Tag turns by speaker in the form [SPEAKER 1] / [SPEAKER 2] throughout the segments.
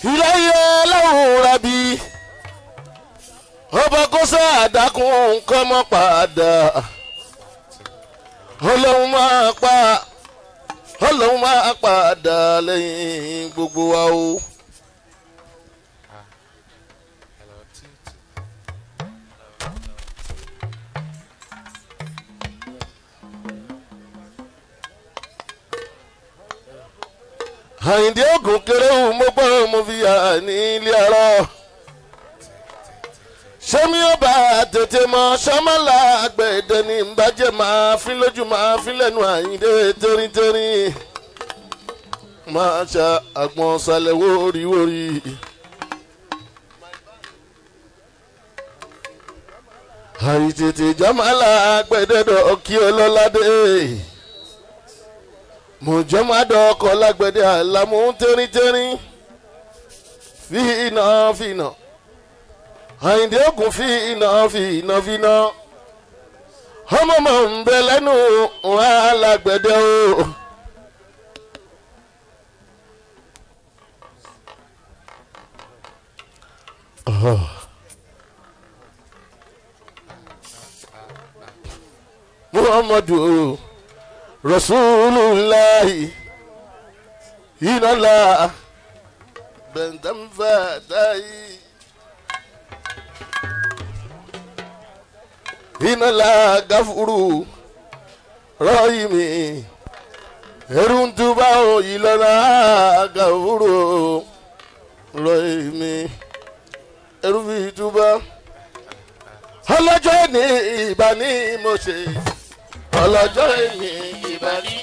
[SPEAKER 1] iléyé ọlọ́run rabi ọba kó sáàdákùn nǹkan mọ́ padà ọlọ́run máa pa ọlọ́run máa padà lẹ́yìn gbogbo wa o. àyìndé ògùn kéréwù mo gbọ́ mo fi yà ní ilé ọ̀rọ̀ sẹ́mi ọba tètè mọ sọ́mọ́lá àgbẹ̀dẹ ní ìbàjẹ́ máa fi lójú máa fi lẹ́nu àyìndé tẹ́rìntẹ́rì máa ṣa àgbọn sálẹ̀ wóríwórí. àyìntètè jọ́mọ́lá àgbẹ̀dẹ dọ̀ kí ọlọ́ládé mọ̀jọ́mọ́dọ̀ ọkọ̀ lágbẹ̀dẹ àlámú tẹ́rìntẹ́rìn fi iná fi iná àyìndé ògùn fi iná fi iná fi iná ọmọ mọ̀ ń bẹ lẹ́nu alágbẹ̀dẹ o. muhammadu rasulullahi inala bẹ̀ntẹ́m fàdáyì inala gafuru rọ́yìmí eruntuba oyilọ́la gafuru rọ́yìmí erufituba ọlọ́jọ́ ní ìbá ní mo ṣe ọlọ́jọ́ ní ìbá ní.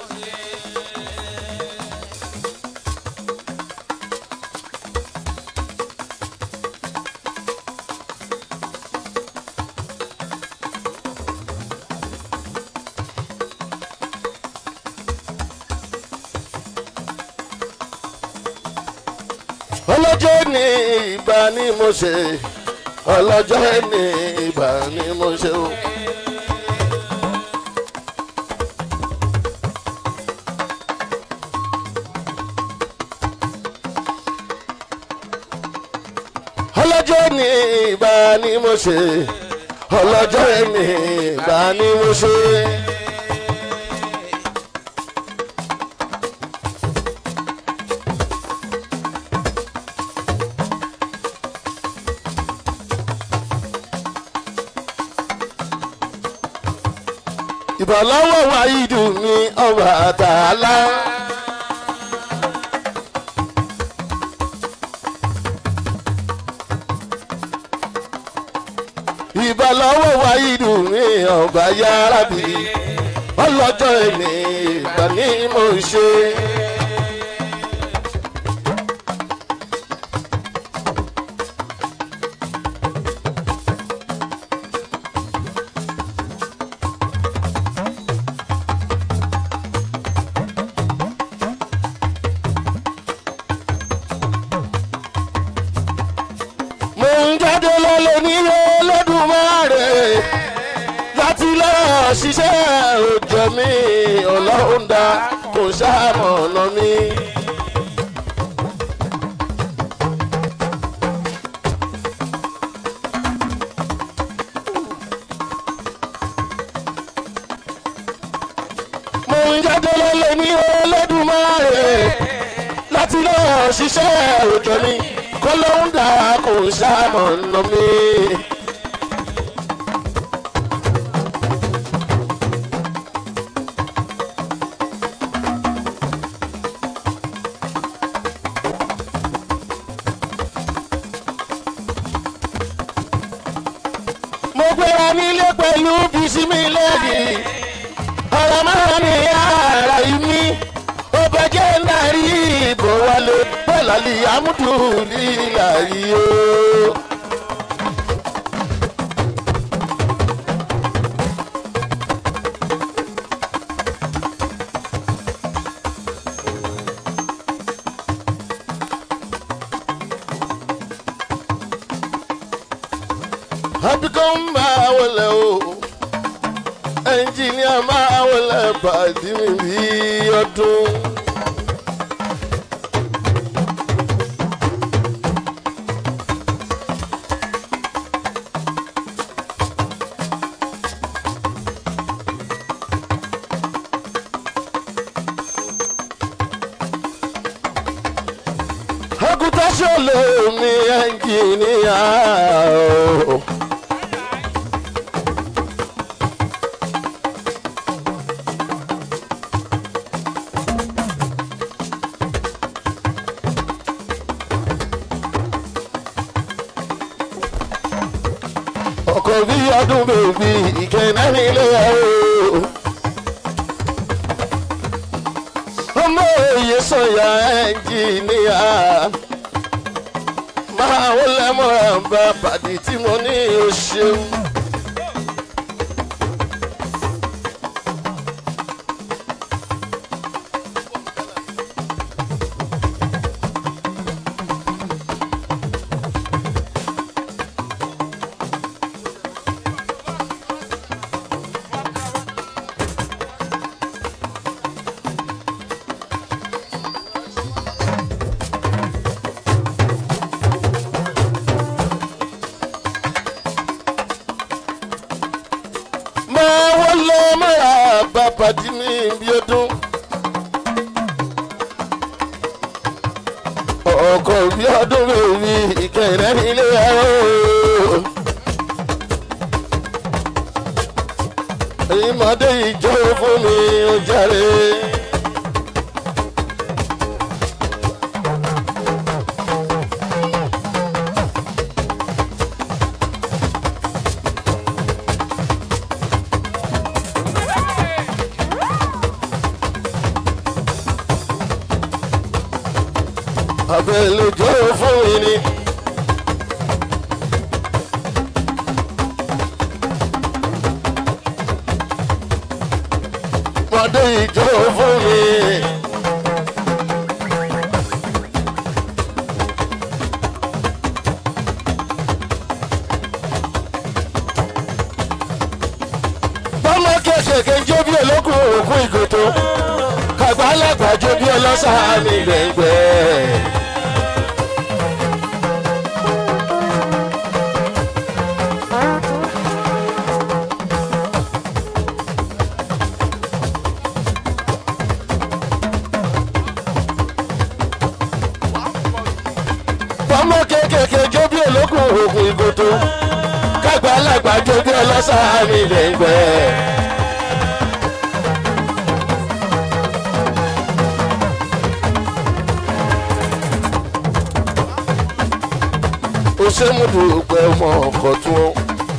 [SPEAKER 1] ọlọ́jọ́ ní ìbá ní mo ṣe ọlọ́jọ́ ní ìbá ní mo ṣe o. ọlọ́jọ́ ní ìbá ní mo ṣe ọlọ́jọ́ ní ìbá ní mo ṣe. ìbọ̀lọ́wọ́ wa ìdù mi ọba àtàlá. ìbọ̀lọ́wọ́ wa ìdù mi ọba yára bí ọlọ́jọ́ ẹni ìgbà ní mo ṣe. mo ń jáde lọ́lẹ̀ nílé Olódùmarè láti lọ ṣiṣẹ́ òjò mi ọlọ́run dá kò ṣàmọ̀nà mi. mo ń jáde lọ́lẹ̀ ní Olódùmarè láti lọ ṣiṣẹ́ òjò mi kọ́lọ́hún dà kò ṣàmọ̀nà mi. mo gbéra nílé pẹ̀lú bisimilẹ́ẹ̀dì ọ̀rọ̀ máa ní ara yìí mi ó bẹ́jẹ́ ń darí ìbò wọlé bẹ́ẹ̀lì amúdù nílà yìí o. àbíkọ́ ń bá wọlé o ẹnjìníà máa wọlé pàdé mi bí ọdún. Òkúta ṣòlò mi ẹnjìníà o. ọkọ̀ bí ọdún bèbí ìkẹ́nà nílé o. ọmọ òye sọ̀yà ẹnjìníà máa wọlé mọ́ra bá pàdé tí mo ní o ṣeun. máa wọlé mọ́ra bá pàdé mi bí ọdún. ọkọ̀ bí ọdún bèbí ìkẹ́nà nílé o. ìmọ̀dé ìjọ fún mi ó jàre. abẹ́lé jọ fún mi ni. mọ̀dé ìjọ fún mi. bọ́mọ kéékèèké jó bí olókùn òkú ìgòtò kàgbá alágbàjọ bí ọlọ́sàn mi gbẹ̀ngbẹ̀. bọ́mọ kéékèèké jó bí olókùn òkú ìgòtò kàgbá alágbàjọ bí ọlọ́sàn mi gbẹ̀ngbẹ̀. ó ṣe mú dùgbẹ́ ọmọ ọkọ̀ tún ó.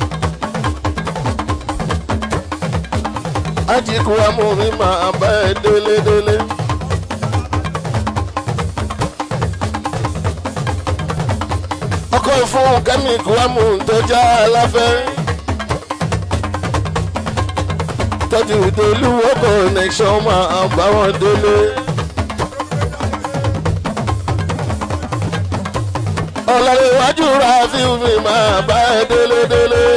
[SPEAKER 1] ajíkú amú mi máa bá ẹ délé délé. ọkọ̀ fún kẹ́míkù amú tó já aláfẹ́. tọ́jú ìdólúwọ́ connection máa bá wọn délé. ọlọ́run iwájú ra fíìmù máa bá ẹ délé délé.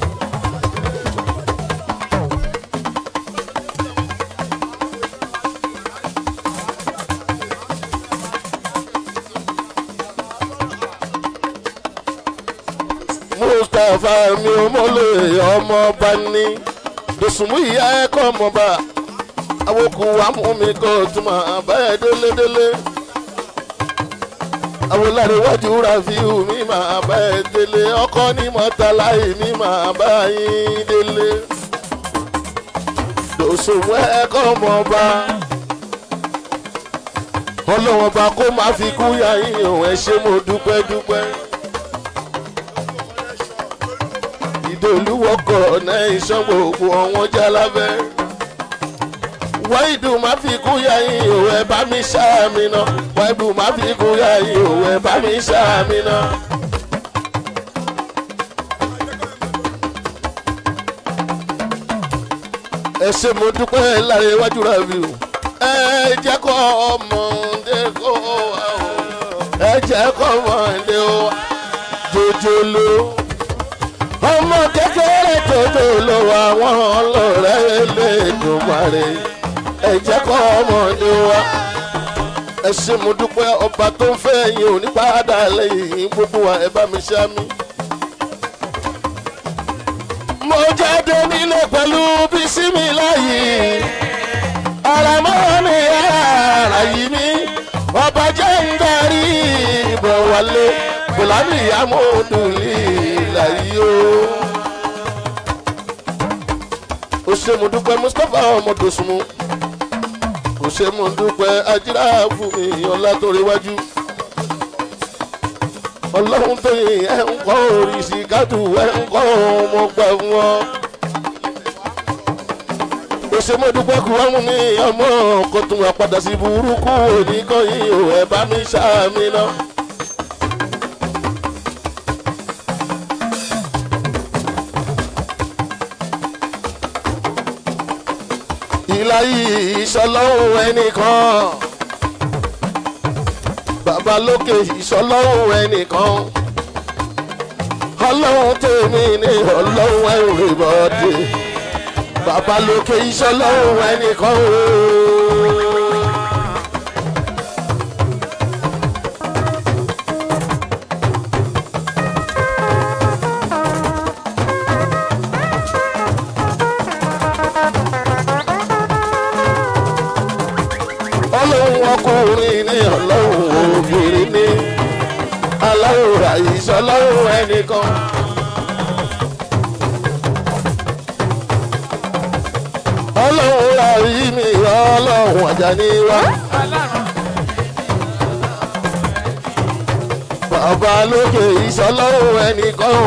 [SPEAKER 1] mustapha mi ò mọ̀lẹ́ ọmọ bá ní dòsùnmù ìyá ẹ̀kọ́ ọmọba awokù amúmi kò tún máa bá ẹ délé délé awolare wájú rafiu mi máa bá ẹ délé ọkọ ní mọtàláì mi máa bá yín délé dòsòwò ẹkọ mọba ọlọ́wọ́n bá kó má fi kú yá yín òun ẹ ṣé mo dúpẹ́ dúpẹ́ ìdòlúwọkọ̀ náà ìṣàn gbogbo ọ̀wọ́n jálábẹ́ wáìdù má fi kú yá yín òun ẹ bá mi ṣáàmì náà wáìdù má fi kú yá yín òun ẹ bá mi ṣáàmì náà. ẹ ṣe mo dúpẹ́ lára iwájú rẹ̀ bí o. ẹ jẹ́ kọ́ ọmọdé kó wa o. ẹ jẹ́ kọ́ ọmọdé o. jòjòló. ọmọ kékeré jòjòló àwọn ọlọ́rẹ́ lè dùn parí. ẹ jẹ́ kọ́ ọmọdé wa. ẹ ṣe mo dúpẹ́ ọba tó ń fẹ́ yín ò ní padà lẹ́yìn gbogbo wa ẹ bá mi ṣá mi mo jáde nílé pẹ̀lú bísímì láyé ara mọ́ ní ara yìí mi ọba jẹ́ ń darí wálé fúlàní ìyàmódùlì láyé o. ó ṣe mo dúpẹ́ mustapha ọmọdòsùnmù kò ṣe mo dúpẹ́ ajíra fún mi ọlá tó ríwájú ọlọ́run tó yin ẹ̀ ń kọ́ oríṣi kádù ẹ̀ ń kọ́ ọmọ gbà fún ọ. kò ṣe mo dúpẹ́ kú ọmú mi ọmọ kò tún wá padà sí burúkú oníkan yìí ò ẹ̀ bá mi ṣáàmì náà. ìlàyé ìṣọlọ́hún ẹnìkan bàbá lókè ìṣọlọ́hún ẹnìkan ọlọ́hún tèmi ní ọlọ́hún everybody bàbá lókè ìṣọlọ́hún ẹnìkan ooo. ọlọ́run ọkùnrin ní ọlọ́run obìnrin ní aláwòrán ìṣọlọ́run ẹnìkan. ọlọ́run rárí mi ọlọ́run Àjàní wá. bàbá lókè ìṣọlọ́run ẹnìkan.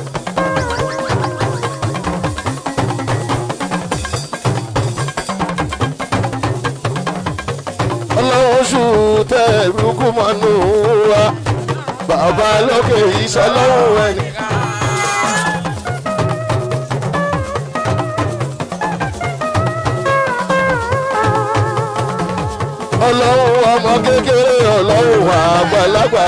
[SPEAKER 1] ọlọ́run ṣù tẹ̀ ẹ̀rúkú mọ́nú wa bàbá lókè ìṣọlọ́run ẹni. ọlọ́run ọmọ kékeré ọlọ́run àgbàlagbà.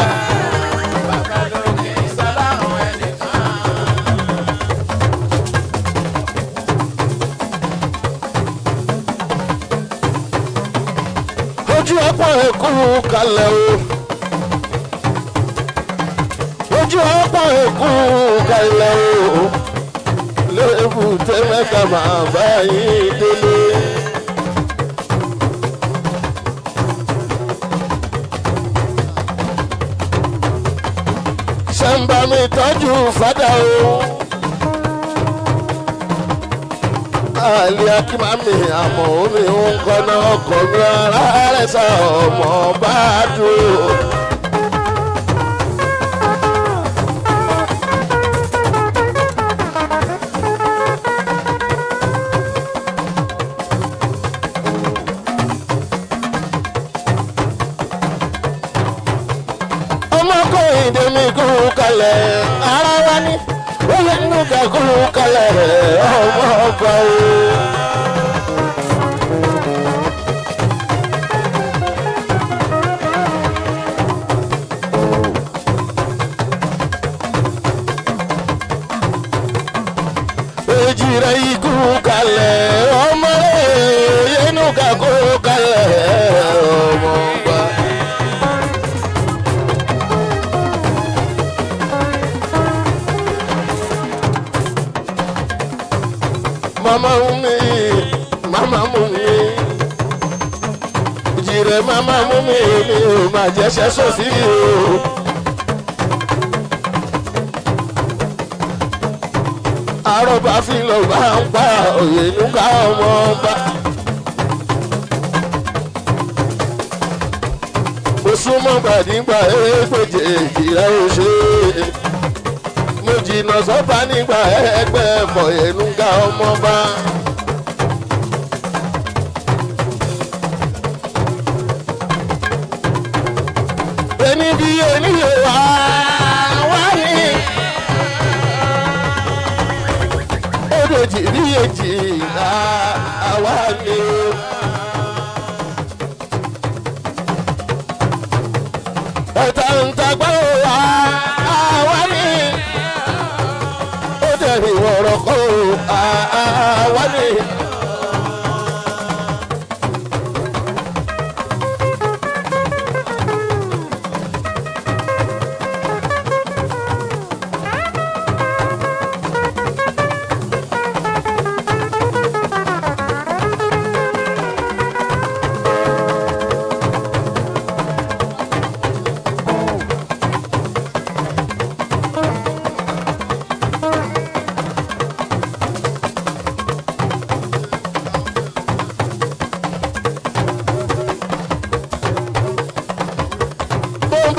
[SPEAKER 1] ojú ọ̀pọ̀ ẹ̀kú kalẹ̀ o. ojú ọ̀pọ̀ ẹ̀kú kalẹ̀ o. lébù tẹ́mẹ́ta máa bá yín délé. ṣé ń bá mi tọ́jú fádà o. àlè akímàmì àmọ́ omi ń kọ́nà ọkọ̀ mi ara rẹ̀ sá ọmọ bá dúró. ọmọkùnrin dèmi kú kalẹ̀ ara wa ní oyè nínú kakú kalẹ̀ ọmọ ọgbà o. èjì rẹ̀ ikú kalẹ̀ ọmọ rẹ̀ oyè nínú kakú kalẹ̀ ọmọ ọgbà. mama mumi mama mumi jire mama mumi mi ò má jẹ́sẹ́ sọ́sí o. àròbá fi lọ bá ń pa òye nígbà ọmọ ọba. mo súnmọ́ gbàdígbà ẹgbẹ̀jẹ̀ ìjìlá òṣè mo jìnnà sọ́ba nígbà ẹgbẹ́ ẹ̀fọ́ ẹ̀nùgà ọmọba. ẹni bí oníyè wá wá ní. odòjì bí èjì àwa ní. ẹ̀ta ń tagbá wá àwa ní. ó dẹ̀rì wọ̀rọ̀ kó àwa ní.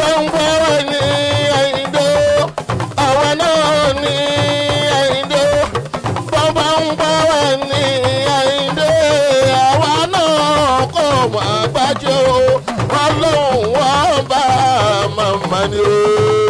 [SPEAKER 1] bàbá ń bọ̀ wá ní àyíndó àwa náà ní àyíndó bàbá ń bọ̀ wá ní àyíndó àwa náà kò má gbájú ọlọ́run wọn bá màmá ni o.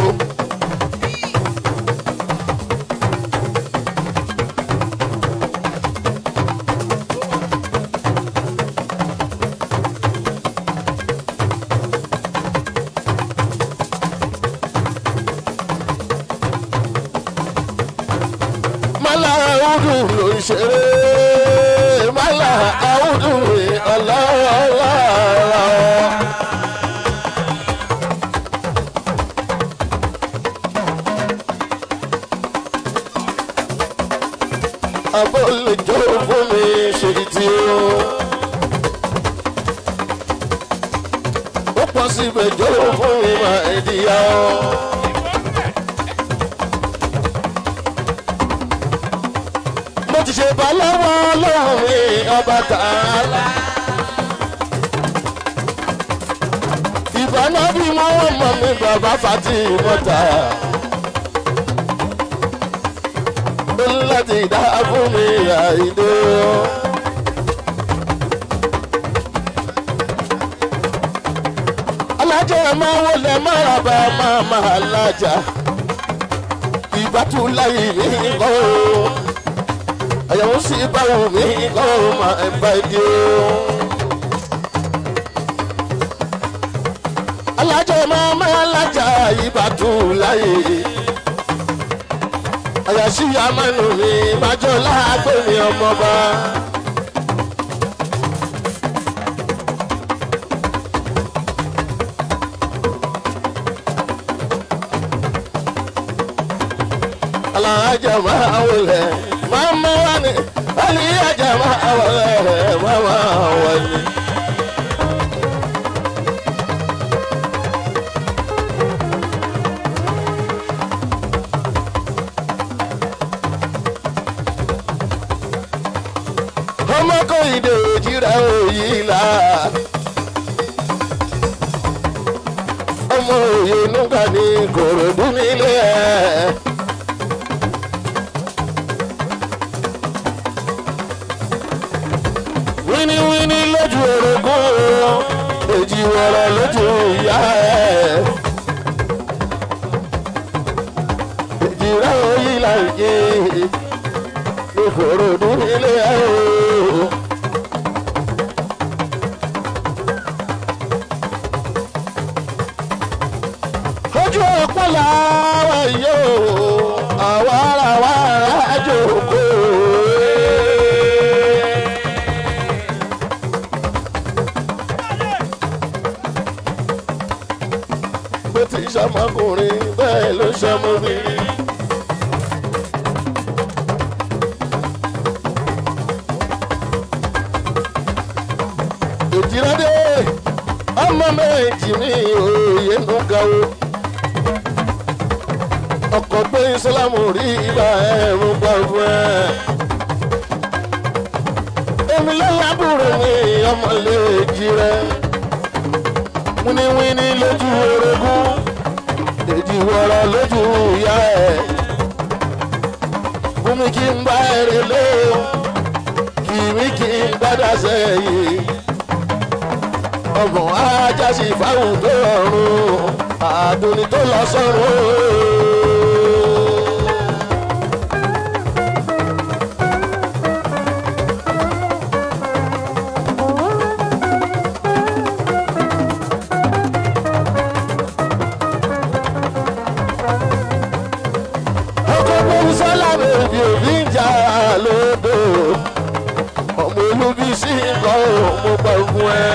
[SPEAKER 1] mala audu ló ń ṣeré mala audu rè ọlọ́ọ̀lá. abọ́ lè jó fún mi ṣe tí o. ó pọ̀ síbẹ̀ jó fún mi máa ń díyà o. mo ti ṣe bá lọ́wọ́ ọlọ́run mi ọba tààlà. ìbáná bí wọ́n mọ̀ mi bàbá fati mọ́ta. ó ní láti dá fún mi àìdè o. alájà máa wọlé máraba máa máa lájà ìbátú láyé mi kọ́ o àyàwó sí báwo mi kọ́ ọ máa ń bá dé o. alájọ máa máa lájà ìbátú láyé. àyàṣí amánu mi májọ láàgbé mi ọmọba. alájà máa wọlé mama wani aliya jama'a wale mama wani. ọmọ kò ìdè òjìrà òyì la ọmọ òye nùgbà ní kòròdú nílé ẹ. wíníwíní lójú orogún èjì wọ̀rọ̀ lójú ìyá ẹ̀. èjì rẹ̀ òyìn láìjẹ́ ìfòròdú nílé ẹ̀ o. ojú ọ̀pọ̀ làwọn yóò àwa ara wa ara jòkó. bó ti ṣọmọkùnrin bẹ́ẹ̀ ló ṣọmọbìnrin. òjìrádé ọmọ méjì mi òye ń ga o ọkọ̀ gbé ìsìlámù rí ibà ẹ̀rù gbàgbọ́ ẹ̀. èmi lọ́la búrò ní ọmọlé èjì rẹ̀ wíníwíní lójú orogún èjì wọ̀rọ̀ lójú ìyá ẹ̀. fúnmi kí n bá ẹ̀rẹ̀ lé o kì mí kí n gbádà sẹ́yìn. ọgbọ̀n ajá sí fáwọn tó rọrùn àdùnní tó lọ sọ́run. ọkọ̀ bóun sọ́lá bèbí òbí ń jà lódò ọmọ olúbi sí nǹkan ò mo gbà fún ẹ.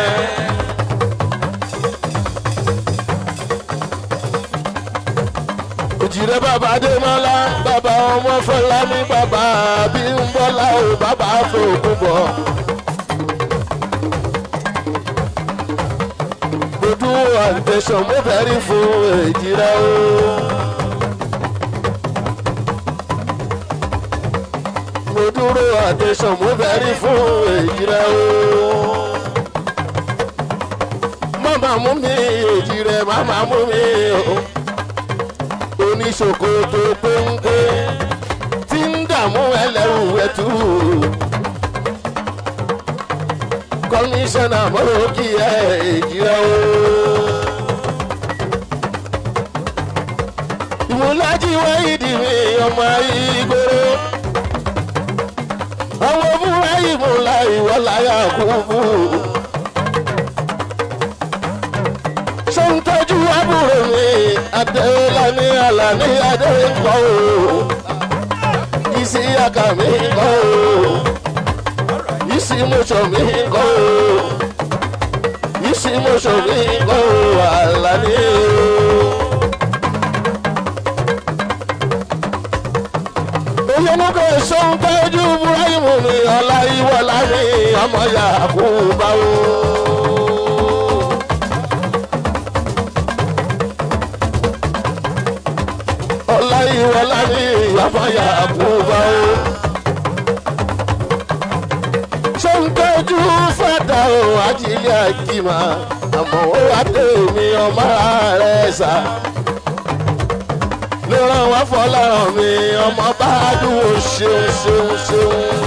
[SPEAKER 1] òjìrẹ́ bàbá adémọ́lá bàbá ọmọ fọlámi bàbá bímbọ́lá ò bàbá fòkú bọ̀. gbódú àtẹ̀sán mo fẹ́ rí fún èjìrẹ́ o. mo dúró àtẹ̀sán mo fẹ́ rí fún èjìrẹ́ o. mọ̀mọ́ má mú mi èjì rẹ̀ má má mú mi o oníṣòkòtò péńpé tí ń dààmú ẹlẹ́rù ẹ̀tù kọmíṣánná mọ́rọ́ kí ẹ èjì rẹ̀ o. ìmúlájí wáyídì mi ọmọ ìgboro ọmọ fúnra ìmúlá ìwọláyà kúkú. ṣé ń tọ́jú àbúrò mi adéọlá ní àlàní adéǹkọ́ o ìsì àkà mi kọ́ o ìsì mọ̀ṣọ̀ mi kọ́ o ìsì mọ̀ṣọ̀ mi kọ́ o àlàní o. olùmọ̀kọ sọ́n tọ́jú buraimu ni ọ̀la ìwọ̀la mi ọmọ yakuba o. ọ̀la ìwọ̀la mi ọmọ yakuba o. sọ́n tọ́jú fàdà o ajílẹ̀ àjìmá àmọ́ ó wá dé mi ọmọ rẹ̀ sá ló ràn wá fọlọ́run mi ọmọ bá dúró ṣeun ṣeun ṣeun.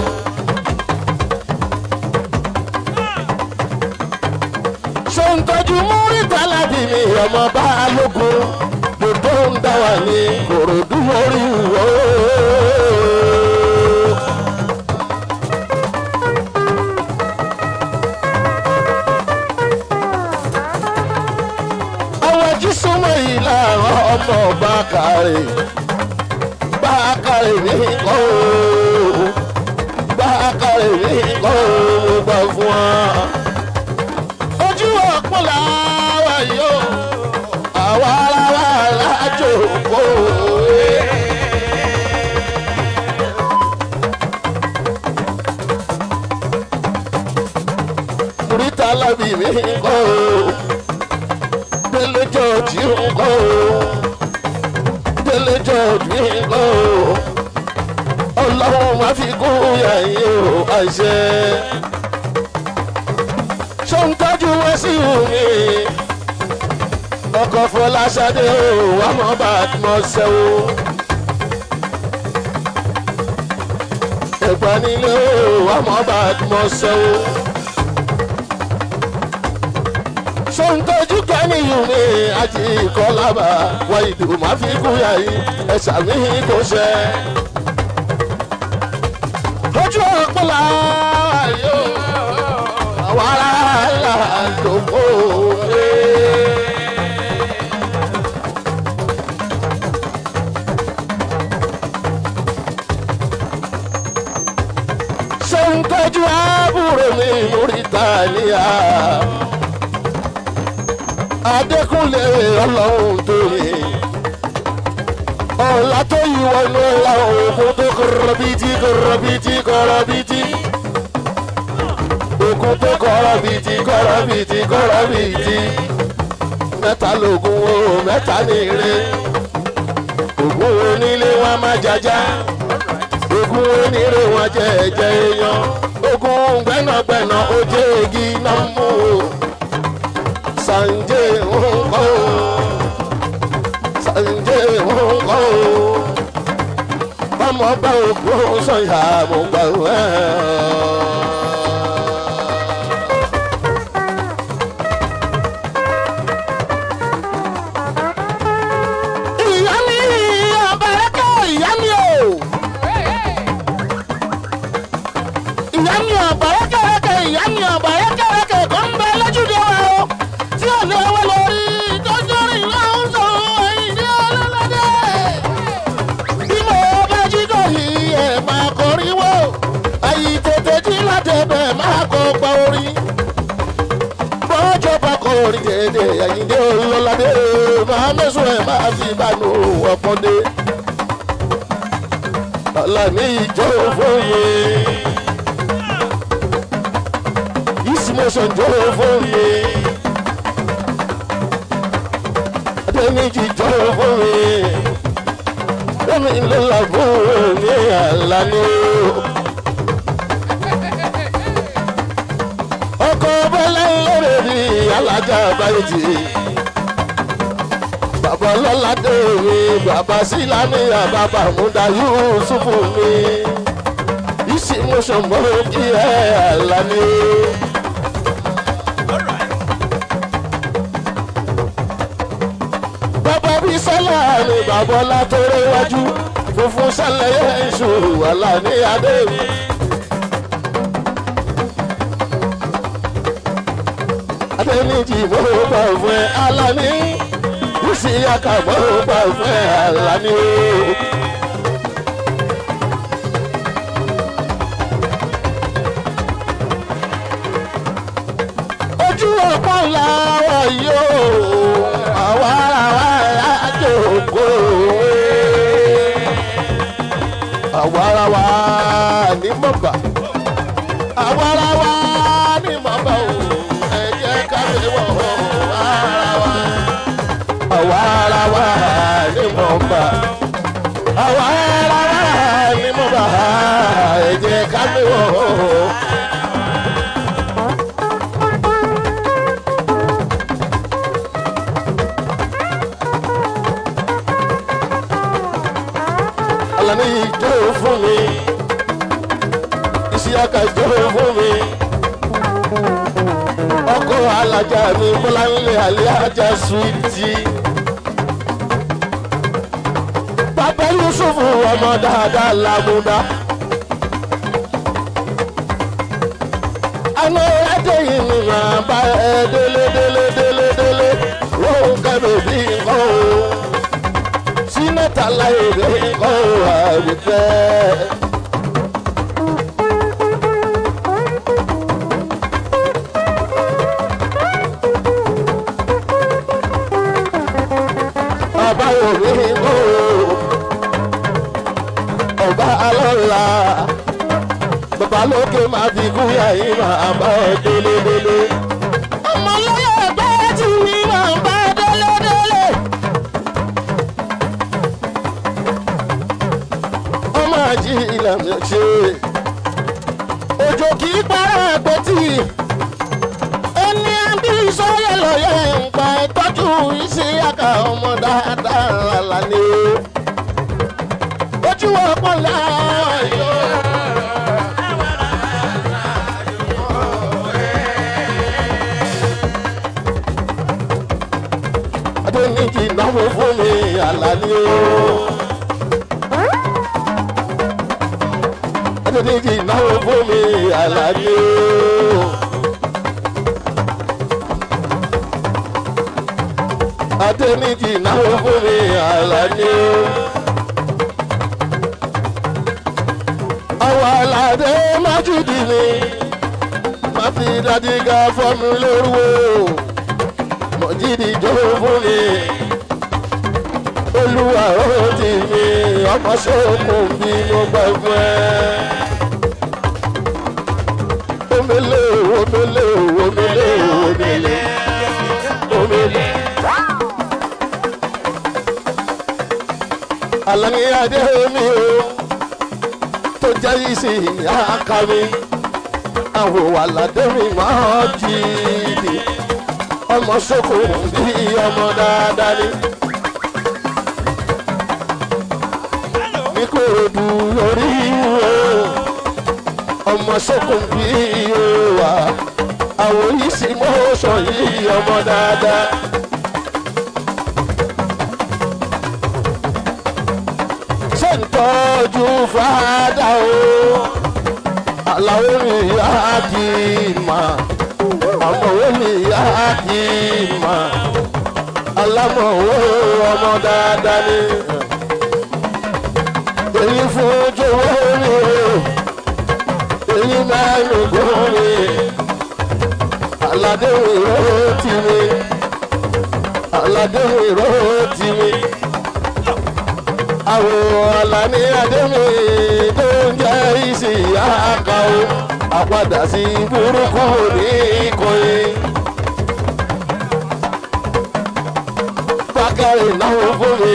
[SPEAKER 1] ṣé ń tọ́jú múrítà láti mi ọmọ bá lógun gbogbo ń dá wà ní kòròdú orí wò ó. àwọn jí súnmọ́ yìí láàárọ̀ ọmọ ọba kárẹ̀ bá kárẹ̀ ní kọ́ o bá kárẹ̀ ní kọ́ o gbà fún wa. ojú ọ̀pọ̀ làwa yóò àwa ara wa lájò kó o. Murita labi mi kọ́ o délé jọ̀ọ́jì ń kọ́ o délé jọ̀ọ́jì ń kọ́ o ọlọ́run máa fi kún yàyé o àṣẹ. ṣó ń tọ́jú wá sí omi ọkọ̀ fọláṣadé o wà mọ́ bá a mọ́ ṣẹ́ o. ẹ̀gbọ́n nílé o wà mọ́ bá a mọ́ ṣẹ́ o. sọ́ńtọ́jú kẹ́niyùn mi àti ìkọlábà wá ìdò máa fi kú yàyí ẹ̀sà mi kò ṣe. ojú ọ̀pọ̀lá yóò àwọn ará là lóko rẹ̀. sọ́ńtọ́jú àbúrò mi lórí tàníyà adékúnlé ọlọ́run tó yẹ ọ̀la tó yí wọnú ọ̀la òkun tó kọ̀rọ̀ bìtì kọ̀rọ̀ bìtì kọ̀rọ̀ bìtì òkun tó kọ̀rọ̀ bìtì kọ̀rọ̀ bìtì kọ̀rọ̀ bìtì mẹ́ta lògùn o mẹ́ta nìire ògùn onílé wọn má jaja ògùn onílé wọn jẹ ẹ̀jẹ̀ èèyàn ògùn gbẹ́nàgbẹ́nà ó jẹ́ igi náà mú o sanje ńkọ́ o sanje ńkọ́ o bámọ bá òkú sọyà mo gbà wẹ́. ìyá mi ọba ẹ̀kọ́ ìyá mi o ìyá mi ọba ẹ̀kọ́ ẹ̀kọ́ ìyá mi ọba ẹ̀kọ́ ẹ̀kọ́ kò ń bẹ lójúde wa o tí ò lè wọ lórí tọ́jú rìn lọ́hùn sọ ìdí ọlọ́lọ́dẹ. bí mo bá jí dòyí ẹ̀ máa kọrin wò àyè tètè jí láti ẹbẹ̀ máa kọ gba orin. bọ́jọ́ bá kọ orin tètè àyíndé ọlọ́lọ́dẹ máa mẹ́sùn ẹ̀ máa fi bánu ọ̀pọ̀dé. Àlàní ìjọ fòye. Ìsìmọ̀sán jọ fòye. Adéníjì jọ fòye. Dẹ́mi lọ́la fòye ní Àlàní. ọkọ̀ bọ́lá lórí rí alájà báyìí jì bàbá ọlọ́ládé mi bàbá sílámìyà bàbá múdà yusufu mi ìsìmọ̀sán mọ́ kí ẹ àlàní. bàbá bí sọ́lá ni bàbá ọlá tó réwájú funfun sálẹ̀yẹ ìṣòro àlàní adé mi. adẹ́nìjì mo gbà fún ẹ alani kùsì aka mo gbà fún ẹ alani o. ojú ọ̀pọ̀ làwọn yóò àwa àwa àjòkó àwa àwa ní mọ̀gbà àwa àwa ní mọ̀gbà o ẹ jẹ́ ká lè wọ̀ ara wa àwa ara wa ní mọ̀gbà àwa ara wa ní mọ̀gbà ẹ jẹ́ ká lè wọ̀. Alani ìjọ fún mi, Ìsíyàkà ìjọ fún mi ọkọ alájà mi bọ́láńlé alájà suwiti. bàbá yusufu ọmọ dáadáa làmúdá. àná ẹjẹ yìí ni màá bá ẹ délé délé délé délé lóhùn kẹ́mi bí nǹkan o. sínátà láyé bí nǹkan o àwùjẹ́. ọba òní kò ọba alọ́la bàbá lókè máa fi kú yàyí máa bá ẹ délédélé. ọmọ lọ́yọ̀ ẹgbẹ́ tí mi máa bá délédélé. ọmọ àjí ìlànà ṣe òjò kì í para àpótí ẹni àbí sọ́yẹ̀ lọ́yẹ̀ ń pa ìtọ́jú iṣẹ́ àkà ọmọ dáadáa lálẹ́ ojú ọpọ láàyò. adéníjì náwó fún mi àlàní o. adéníjì náwó fún mi àlàní o. adéníjì náwó fún mi àlàní o. àwọn aládé májúdì ni má fi dájú ga fọ́mi lórúwó mọ̀jídì jó fún mi olúwa ó ti mi ọmọ sókun bí mo gbà fún ẹ. omele omele omele omele omele. Àlàní adé mi o tó jẹ́ ìsìn àká mi àwọn àlàdé mi máa jí ni ọmọ sóko bí ọmọ dáadáa ni. ní kò dù lórí o ọmọ sóko bí o wà àwọn ìsìn mọ́ṣọ́ yìí ọmọ dáadáa. ṣe ń tọ́jú fàdà o àlàó mi yá kí n mà àmọ̀wé mi yá kí n mà alámọ̀wé ọmọ dáadáa ni èyí fún jọ̀wọ́ mi o èyí mẹ́rin gún mi aládé ìró tì mí aládé ìró tì mí àwọn Àlàní Adémi tó ń jẹ́ ìsì àkà o àpadà sí burúkú ní ìkọyé. Bákàrè náwó fún mi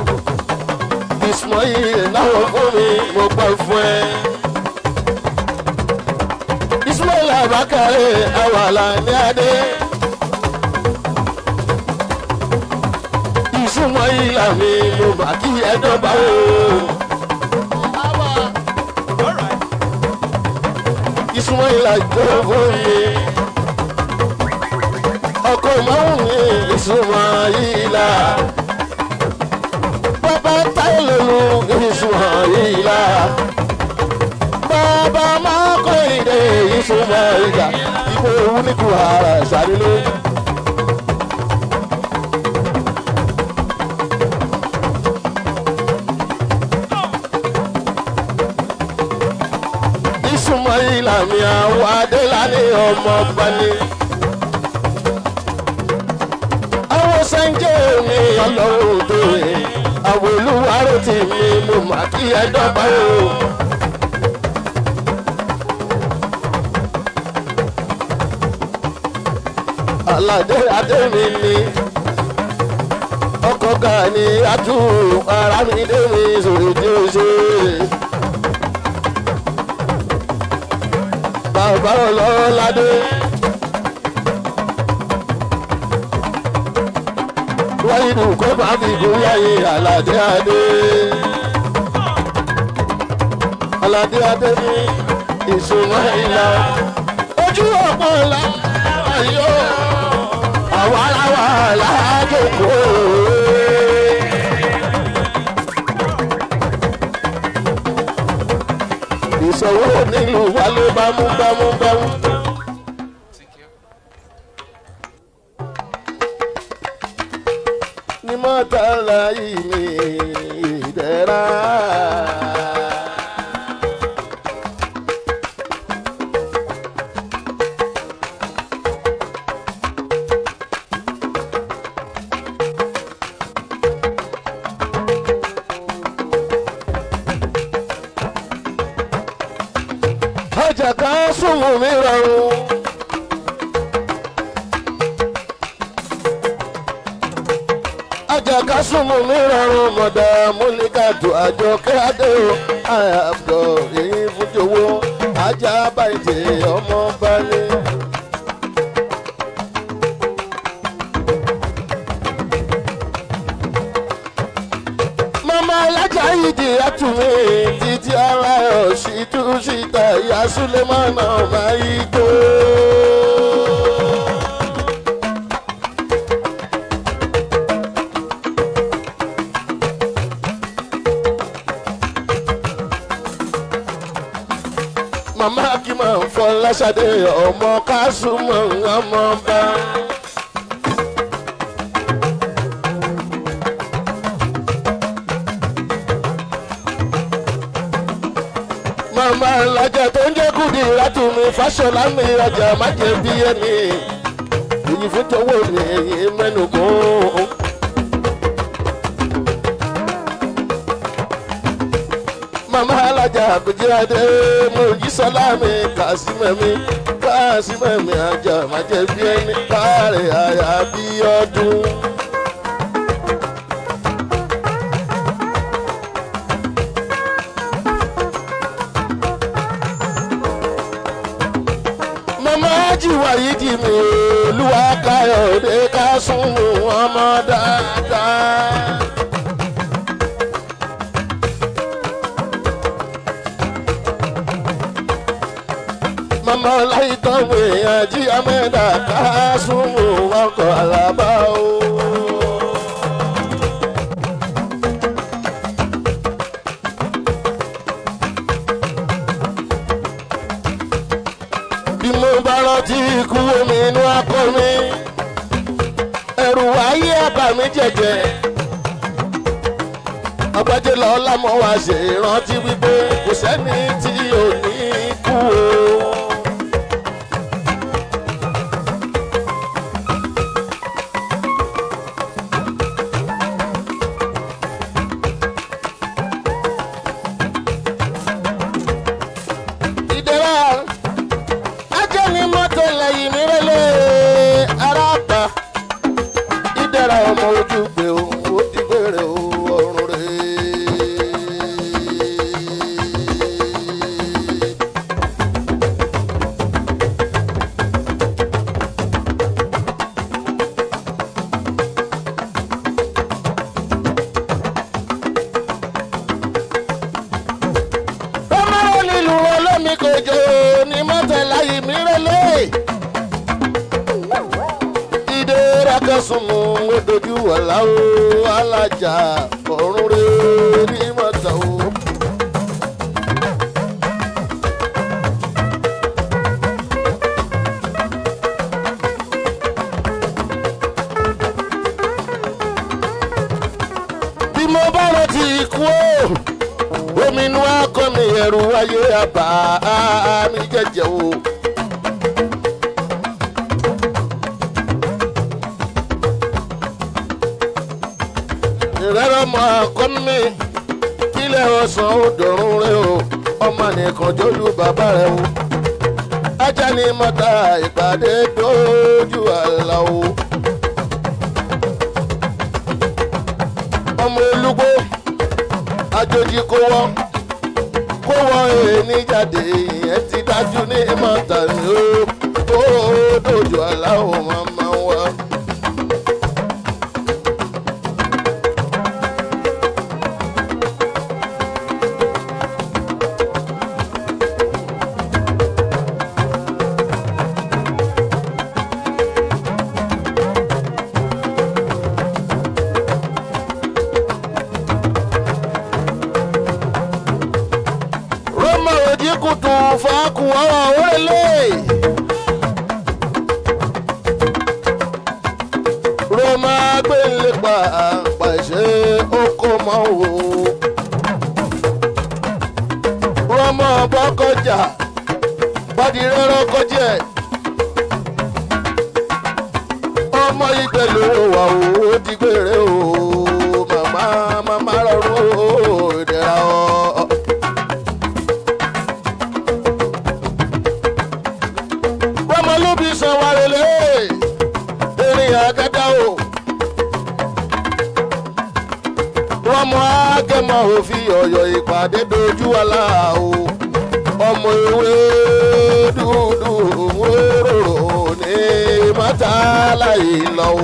[SPEAKER 1] Ismail náwó fún mi mo gbà fún ẹ. Ismail làbákàrẹ̀ àwàlà ní adé. ìsúnmọ́ ìlà mi mo mà kí ẹ dọ́gba o. ìsúnmọ́ ìlà jọ fún mi. ọkọ̀ ìmọ̀rún mi ìsúnmọ́ ìlà. bàbá táyé lòlù ìsúnmọ́ ìlà. bàbá máa kọ́ ìdè ìsúnmọ́ ìlà. ìbò òun ní kù ara ìsàlẹ̀ ìsúnmọ́ ìlà mi àwọn adélàní ọmọ gbani. àwọn sẹ́ńjẹ́ mi ọlọ́run tó rè àwọn olúwarò tì mí mo mà kí ẹ dọ́gba o. aládé adé mi ni ọkọ̀ gani atú ara mi dé mi sòrò tí ó ṣe. bàbá ọlọ́ládé. wáyé nù kó bá mi gún yáyé aládé adé. aládé adé ní ìsúnmọ́ ìlà ojú ọ̀pọ̀ ọ̀la ayọ̀ àwa làwà lájókòó. ìṣòwò nílùú wa ló bá mú bámú bámú. ní mọ́tàlá yìí ní ìdẹ́ra. ọjà kan súnmù mi rọrùn. ọjà kan súnmù mi rọrùn mọ̀dà múlíkàtù àjọ kíádé o àyàbọ̀ èyí fújowó ajá bàjẹ́ ọmọ balẹ̀. mama alájà yìí di àtúnmí títí ara ẹ̀ ṣì tú síta ìyá sulemana máa yí tó. mama kí máa ń fọ lásàdé ọmọ kásùmọ̀ ọmọ bá. màmá alájà tó ń jẹ́ kùdì látùmí fáṣọlá mi ọjà má jẹ́ bí ẹni èyí fún tọwọ́ mi èyí mẹ́nu kún. màmá alájà àbújáde mojísọ́lá mi kàásímẹ́mi kàásímẹ́mi àjà má jẹ́ bí ẹni káàrẹ̀ àyà bí ọdún. mama jiwa yìí di mi olúwa káyọ̀dé ká sún ọmọ dáadáa. mama láìtọ́ mi àjí amẹ́dà ká sún ọkọ̀ àlàbà o. bí mo bá rántí ikú omi inú akọ mi ẹrù ayé àbá mi jẹjẹ ọgbẹ́jẹ́ lọ lámọ́ wá ṣe rántí wípé kò sẹ́ni tí ò ní kú o. ìdẹ́rà ajẹ́ ni mọ́tò lẹ́yìn mi rẹ́lẹ̀ ara pa ìdẹ́rà ọmọ ojú gbé o ó ti gbére o ọrùn rẹ̀. súnmù ó dojú ọ̀la o alájà ọ̀run rẹ̀ ní mọ́tà o. bí mo bá rántí ikú o omi inú akọ mi ẹrù ayé àbá mi jẹjẹ o. ìrẹ́rọ̀ mọ akọ́ni mi kílẹ̀ ọ̀sán ó dọ̀rùn rẹ o ọmọ nìkan jólú bàbá rẹ o. ajá ni mọ́ta ìpàdé dójú àlà o. ọmọ olúgbó àjòjì kó wọ́n kó wọ́n èèní jáde ìyẹn ti dájú ní mọ́tà ni ó tó dojú aláwọ̀ máa máa wá. roma oji kutu faku ọwọ wẹlẹ. roma gbẹ̀lẹ̀ pa pàṣẹ oko mọ́ wò. roma bọ́kọjà bọ́dí rẹ́rọ́ kọjá ẹ̀. ọmọ ìgbẹ́ ló wà ó ti gbére o màmá màmá rọrùn ó ìdẹ̀ra ọ́. bọ́mọ ló bí san wa lélẹ̀ erin àgádá o. rọmọ akẹ́mọ òfin ọ̀yọ́ ìpàdé dojú àlá o. ọmọ ewé dúdú wóró ní mọ́tàlá ìlọ o.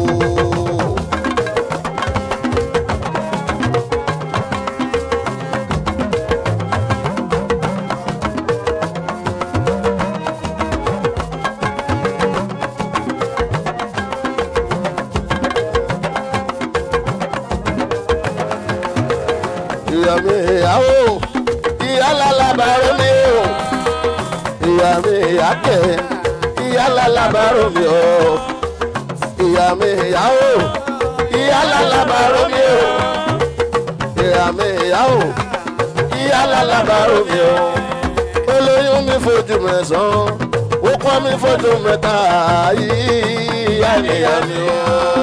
[SPEAKER 1] ìyá mi ìyàwó ìyá lálábàárò mi o ìyá mi ìyá kẹ ìyá lálábàárò mi o ìyá mi ìyàwó ìyá lálábàárò mi o ìyá mi ìyàwó ìyá lálábàárò mi o olóyún mi fojú mẹ́sàn-án ó pọ́n mi fojú mẹ́ta ìyá nìyá mi o.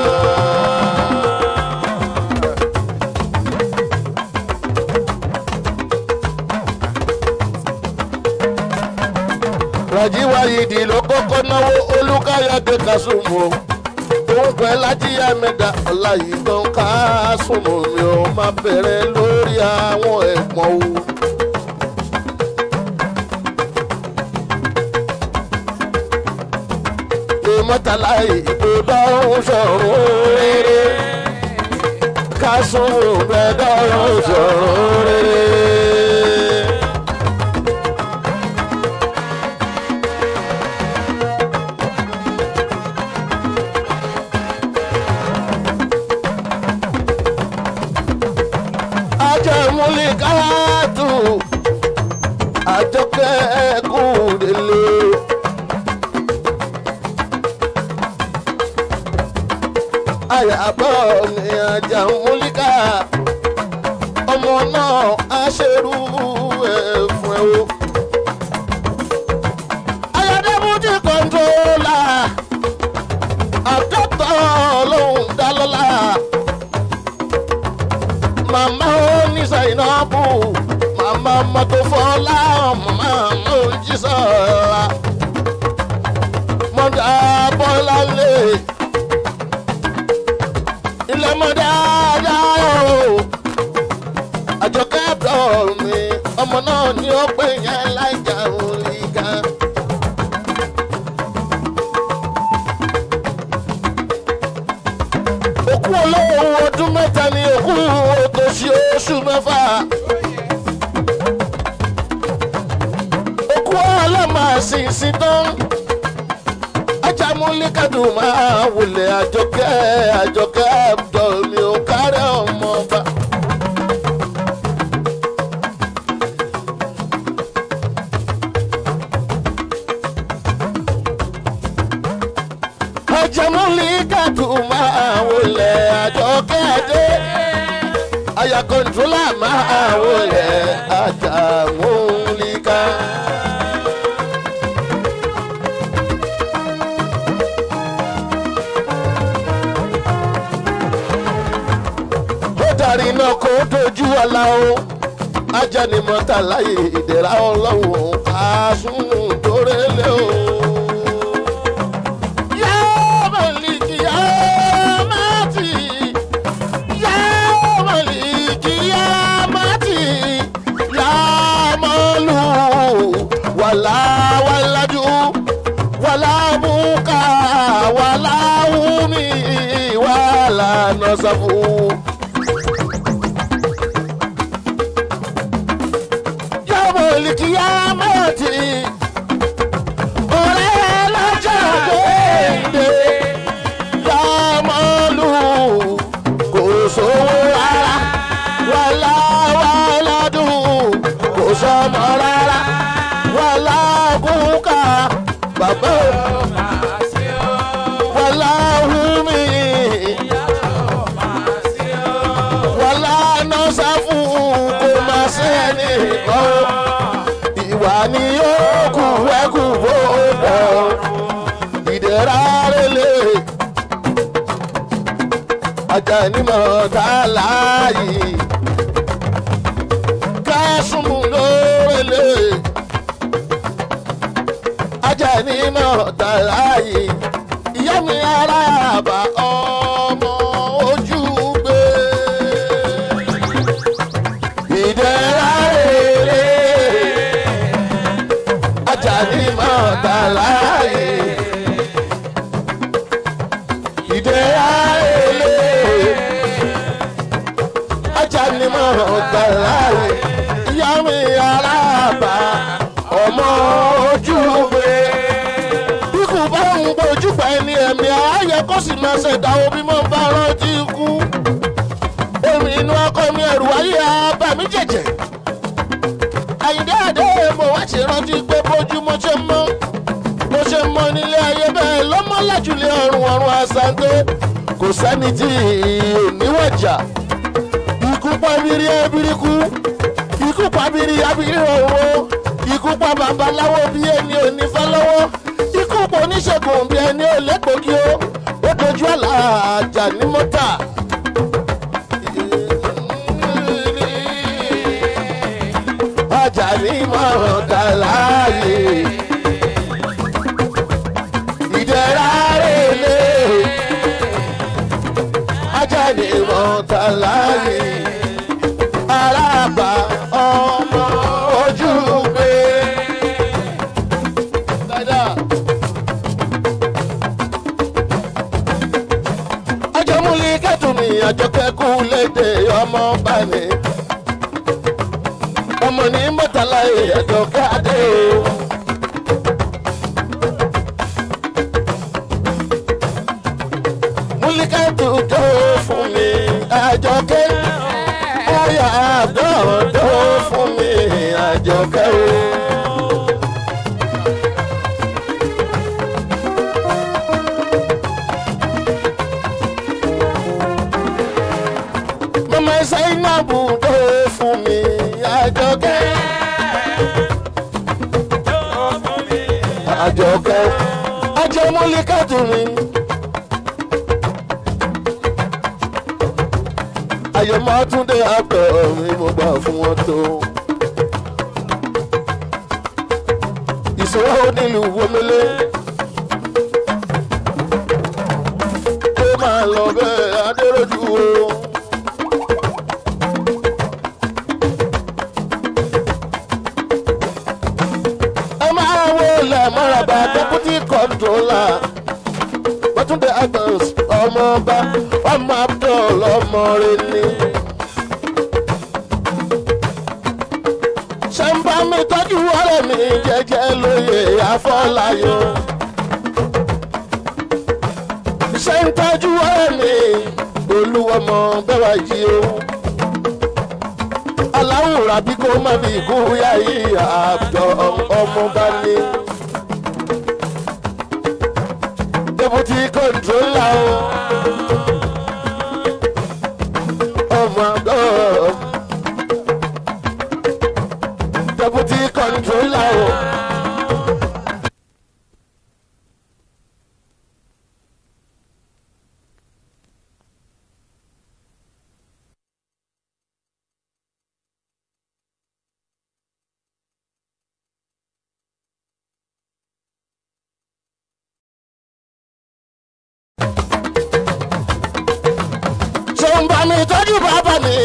[SPEAKER 1] rajiwa yìí ló kọ́kọ́ náwó olùkàyàdé kásùmù òun pẹ́ lájíyá mẹ́ta ọ̀la yìí tó ń kásùmù mi ò má bẹ̀rẹ̀ lórí àwọn ẹ̀pọ̀n o. ìmọ̀tàlá ìgbòdò sọ̀rọ̀ rere kásùmù bẹ́ẹ̀ sọ̀rọ̀ rere. ajẹmúlẹ̀ káàtù àjọkẹ́ kùdélé. àyàbọ̀ ni ajẹmúlẹ̀ ká ọmọ náà á ṣerú ẹ̀ fún ẹ o. ayọ̀dẹ́mújì kọ́ńtólà àkọ́tọ̀ lòún dá lọ́la màmá oníṣà ìnáàbù màmá mọ́tò fọlá màmá mojísọ́ra mọ́dà bọ́lá lé ilé mọ́dà dáyọ̀ àjọkẹ́ àbúrò mi ọmọ náà ní ó pè yẹn láìjà orí kan. òkú olówó ọdún mẹ́ta ni òkú òtòṣì oṣù mẹ́fà. òkú ọlọ́mọ àṣìṣì tán. ajámúlẹ̀ kádùn máa wulẹ̀ àjọkẹ́ àjọkẹ́ abdul mi ò kárẹ̀ ọmọ ọba. ajamuli kádùn máa wulẹ̀ àjọkẹ́ adé aya kọ́ńtólà máa wulẹ̀ ajamulika. ó darí iná kó dojú ọ̀la o ajánimọ̀ta láyé ìdẹ̀ra ọlọ́run àásùn tórélé o. Yá Màlíkì, yá Mátì, yá Màlíkì, yá Mátì, yá Mọ́lù, wàlá wàládù, wàlá bùkà, wàlá wùmí, wàlá nọ́sàfù. yàmọ̀lì kìyàmọ̀tì ọ̀rẹ́ lọ́jọ́ gbèǹde yàmọ̀lù kò sówó rárá wàlá wàládùn kò sọmọ rárá wàlá kúkà bàbá wàlá hùmí wàlá nọ́sàfù kò má sẹ́ni kan ìwà ni ó kù ẹkù bó bọ̀ ìdẹ̀ra rẹ̀lẹ̀ ajanimọ̀ tá láàyè kásùmù lórẹ̀lẹ̀ ajanimọ̀ tá láàyè ìyá mi ara àbá ọmọ ojú gbé ìdẹ̀ra rere Àjàní máa gbà láàyè ìdẹ̀ra rere Àjàní máa gbà láàyè ìyá mi aláàbà ọmọ ojú gbé ikú bá ń gbójú pa ẹni ẹ̀mí ààyè kó sì máa ṣẹ̀dá omi mọ́ bá rántí ikú omi inú ọkọ mi ẹ̀rù ayé abàmí jẹ̀jẹ̀ àyíndé àdé mo wá ṣe rántí pé bójú mo ṣe mọ́ mo ṣe mọ́ nílé ayé bẹ́ẹ̀ lọ́mọ́ lájúlé ọ̀run ọ̀run àṣàǹgbé kò sẹ́ni tí ò níwọ̀jà ikú pa bírí abiriku ikú pa bírí abiri ọ̀rọ̀ ikú pa babaláwo bí ẹni ò ní fẹ́ lọ́wọ́ ikú pa oníṣègùn bí ẹni ò lẹ́gbọ̀gì ó ó dojú àlà àjà ní mọ́tà. Àjàní mọ̀ràn dà láàyè ìdẹ̀ra rèlé Àjàní mọ̀ràn dà láàyè arábà ọmọ ojú gbé. Ajọ́múlí kẹ́tùmí àjọkẹ́kù lédè ọmọ bá ní ọmọ ní mọ́tàlá ẹ̀jọ̀ káàdé o. múlíkàtù tó fún mi àjọkẹ́ ọ̀yà àgbọ̀ tó fún mi àjọkẹ́ o. mama Zainabu tó fún mi àjọkẹ́. àjọkẹ́ ajẹmúlíkàtù mi. àyẹ̀mọ́ túndé àgbẹ̀ mi mo gbà fún wọn tó. ìṣòro nílùú wọlélé. ó máa lọ bẹ́ẹ̀ adéròjú o. ẹ máa wo ilẹ̀ mọ́ràbà deputy controller bọ́túndé agnes ọmọọba ọmọ abdul ọmọ rẹ ni. ṣẹ́ńbà mi tọ́jú ọ̀rẹ́ mi jẹ́jẹ́ lóye àfọláyọ̀. olúwọmọ bẹ́ẹ̀ wá yí o aláwòrán bí kò má fi kú yá yìí àbọ̀ ọmọ bá ní. deputy controller o ọmọ àgọ́ deputy controller o. tó ń bá mi tọ́jú bàbá mi.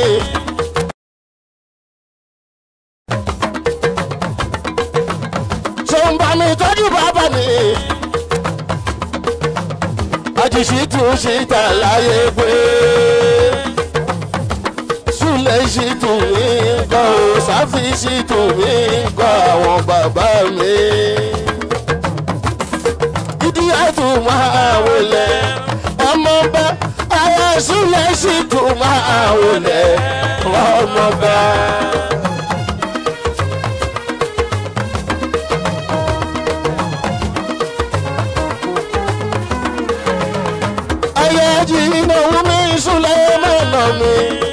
[SPEAKER 1] tó ń bá mi tọ́jú bàbá mi. àjèṣì tún ṣe tà láyé pé. súlẹ̀ ṣì tún mí kọ́ ò sáfì ṣì tún mí kọ́ àwọn bàbá mi. ìdí àtún máa wọlé ọmọ bá ara súnlẹ̀ sì tún máa wọlé ọmọ bá. ayé jí ìnáwó mi súnlẹ̀ mọ́nà mi.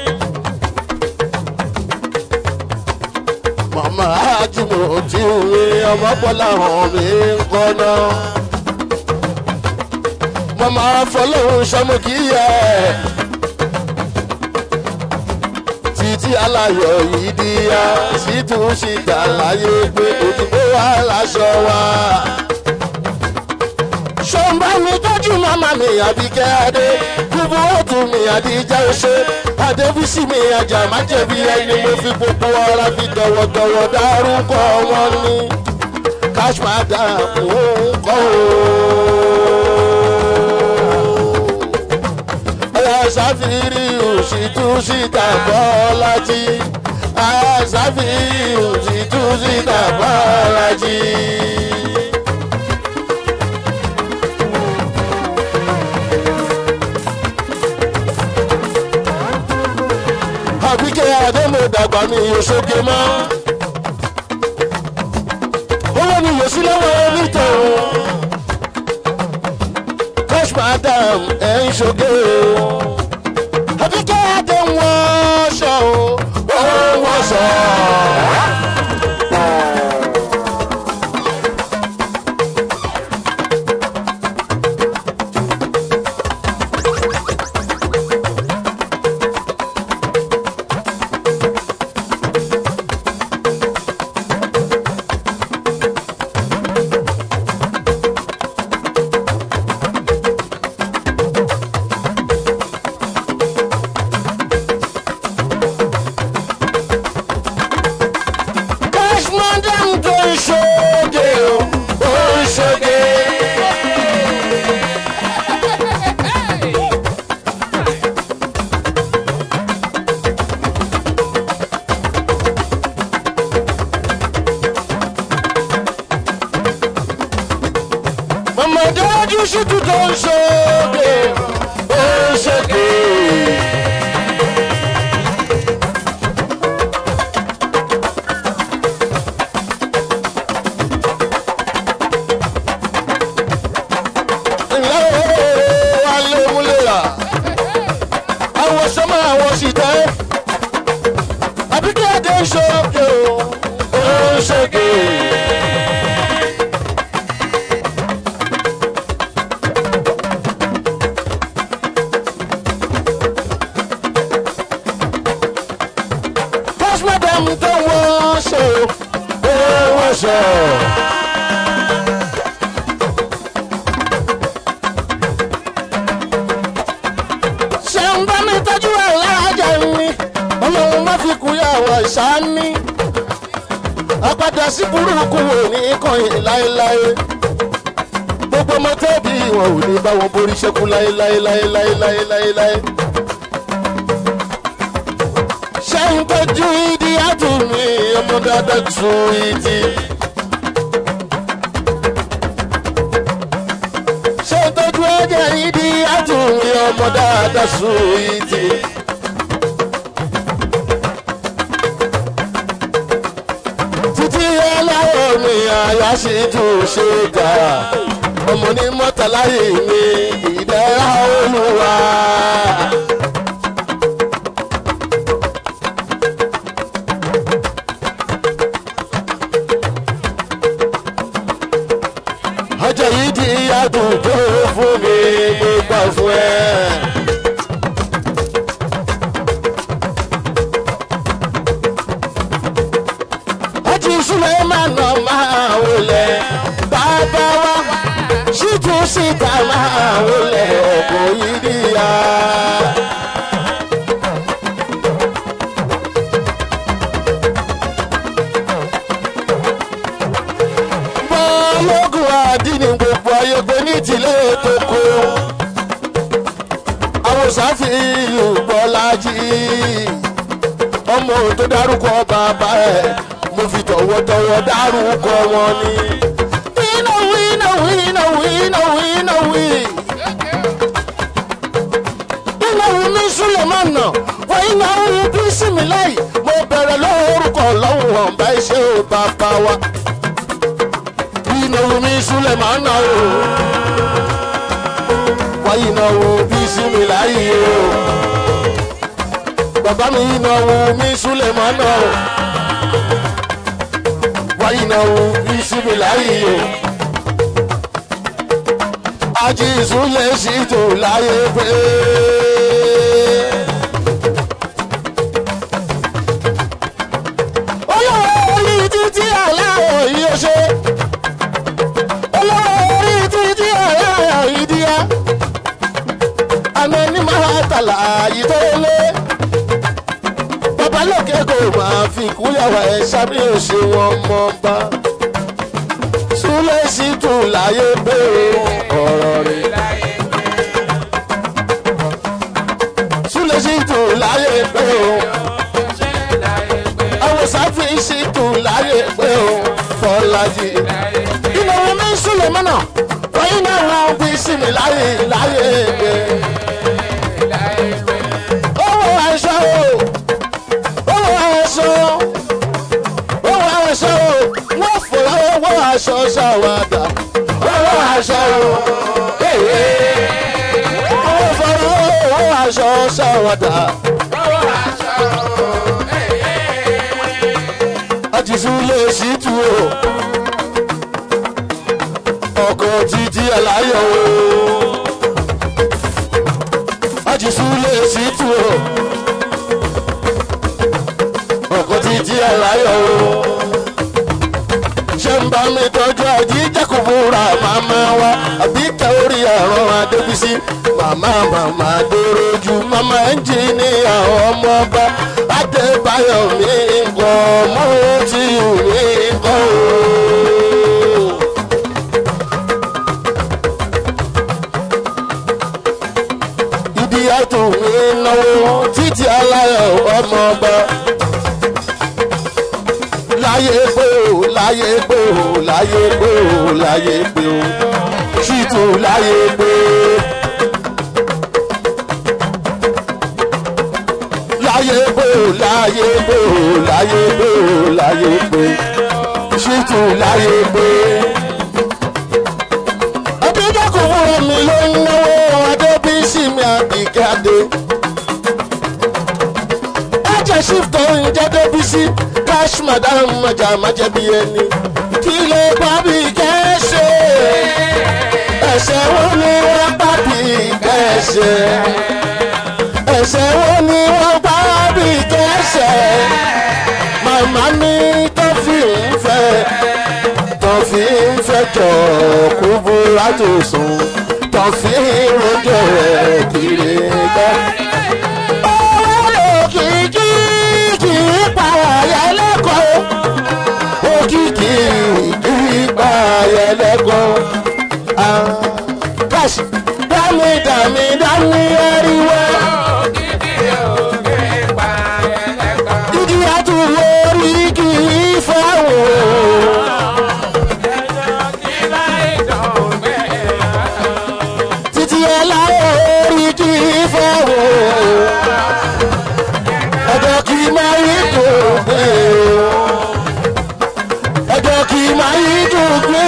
[SPEAKER 1] màmá àjùmọ̀ tí òwe ọmọ bọ́lá hàn mí ń kọ́ náà mama fọlọ́run sọmọkìyẹ títí aláyọ̀ yìí di ya títún sí dàláyé pé òdìbò wa láṣọ wa. sọ́nbà mi tọ́jú màmá mi àbíkẹ́ adé gbogbo ọ̀tún mi àdíjà ṣe adébísí mi ajá má jẹ̀bi ẹni mo fi gbogbo ara fi tọ̀wọ̀tọ̀wọ̀ dárúkọ wọn ní cash madam òun kọ́ o àṣàfìrí òṣìtú síta bọ́lájí àṣàfìrí òṣìtú síta bọ́lájí. àbíkẹ́ àdémọ̀dàgbà mi yóò ṣoge mọ́ owó mi yóò sí lọ́wọ́ onítọ̀hún cash madam ẹ̀ ń ṣoge o àbíkẹ́ adé wọ́n ṣọ o wọ́n ṣọ. cash madam tó ń ṣoge o ó ń ṣoge. mama dájú ṣùtú tó ń ṣoge ó ń ṣoge. ńlá ooo wálé múlẹ̀yà àwọn sọ́mọ́ àwọn sì tẹ́ àbíkẹ́ adé ń ṣoge o ó ń ṣoge. First madam tó wọ́n ṣe ó wọ́n ṣe. ṣé ń bá mi tọ́jú ẹ̀ láàjà mi ọlọ́run má fi kú yàwó ìṣáání àpàdé sí burúkú wò ní kọyìn láéláé gbogbo ọmọ tẹ́bí wọn ò ní bá wọn borí ṣẹ́kù láéláé láéláé láéláé. ṣé ń tọ́jú ìdí àtúnmí ọmọ dáadáa tún ìdí. ṣé ń tọ́jú ẹ̀jẹ̀ ìdí àtúnmí ọmọ dáadáa sùn ìdí. títí aláwọ̀ mi àyà sì tún ṣe kà ọmọ ní mọ́tàláyé mi ìdára olúwa. ọjọ́ yìí di adùn tó fún mi gbogbo fún ẹ. ọjọ́ ìṣúlẹ̀ máa nà máa wọlé bàbá wa ṣíjú síta máa wọlé ọkọ̀ yìí níyà. bọ́ọ̀lọ́gùn àdínní gbogbo ayọ̀gbẹ́ ní tìlé tó kó. àwọn sáfìlì bọ́lájì ọmọ tó dárúkọ bàbá ẹ̀ mo fi tọ̀wọ̀tọ̀wọ̀ dárúkọ wọn ni. iná wí iná wí iná wí iná wí iná wí. iná wí mi súlẹ̀ máa nà wọ́n iná wí bí sinmi láì mo bẹ̀rẹ̀ lórúkọ lọ́wọ́ ọ̀nbá iṣẹ́ ò bàbá wa ìnáwó mi súlẹ̀ máa ná o. wáyé ìnáwó bí sími láyé o. bàbá mi ìnáwó mi súlẹ̀ máa ná o. wáyé ìnáwó bí sími láyé o. ajé ìsúlẹ̀ sí tò láyé pé. olówó orí títí aláwọ̀ yìí ó ṣe olórí títí ọ̀rẹ́ ìdíyà àná ní máa tàlà yìí tó lé babalókè kò máa fi kúyàwó ẹ sábẹ́ òṣè wọn mọ́ bá súlẹ̀ sí tún láyé bèrè ọ̀rọ̀ rẹ̀ súlẹ̀ sí tún láyé bèrè àwọn sáfì sí tún láyé bèrè fọlájì ìnáwó mi ń súnlẹ̀ mọ́nà wọ́n náà wọ́n fi sí mi láyé láyé ẹgbẹ́. owó aṣọ o owó aṣọ owó aṣọ o wọ́n fòrò owó aṣọ ṣàwádà owó aṣọ o wọ́n fòrò owó aṣọ ṣàwádà. àtìsún lè ṣí tu o ọkọ̀ títí aláyọ̀ o. Ajísú lè sí tù o. ọkọ̀ títí aláyọ̀ o. Ṣé ń bá mi tọ́jú àjíjẹ́kùbúra màmá wa? Àbí kẹ́ orí ẹ̀rọ Adébísí? Màmá màmá dòrojú màmá ẹnjìníà ọmọ ọba. Adébáyọ̀ mi ń kọ́ mọ́ tí ò ní kọ́ o. ìdíyàtò mi náwó títí aláyọ̀ ọmọ ọba. láyé pé o láyé pé o láyé pé o láyé pé o ṣìtò láyé pé. láyé pé o láyé pé o láyé pé o láyé pé ṣìtò láyé pé. ọbẹ̀ kò fún mi ló ń náwó adébísí mi àbíkádé. ẹ̀jẹ̀ shift òun jẹ́ débísí cash madam ọjà májẹ̀bi ẹni. kí ló bá bí kẹ́sẹ̀? ẹ̀sẹ̀ wo ni wọ́n bá bí kẹ́sẹ̀? ẹ̀sẹ̀ wo ni wọ́n bá bí kẹ́sẹ̀? màmá mi tó fi ń fẹ́ tó fi ń fẹ́ jọ kú búra tó sùn tó fi ń rojọ́ rẹ̀ kiri gbẹ́. owó òkìkí kì í pa àyà lẹ́kọ̀ọ́ òkìkí kì í pa àyà lẹ́kọ̀ọ́. káṣí dámì dámì dámì ẹ̀ríwá. ìdí àtúwò orí kì í fáwọn. máa yí dùn gbé o ọjọ́ kì í máa yí dùn gbé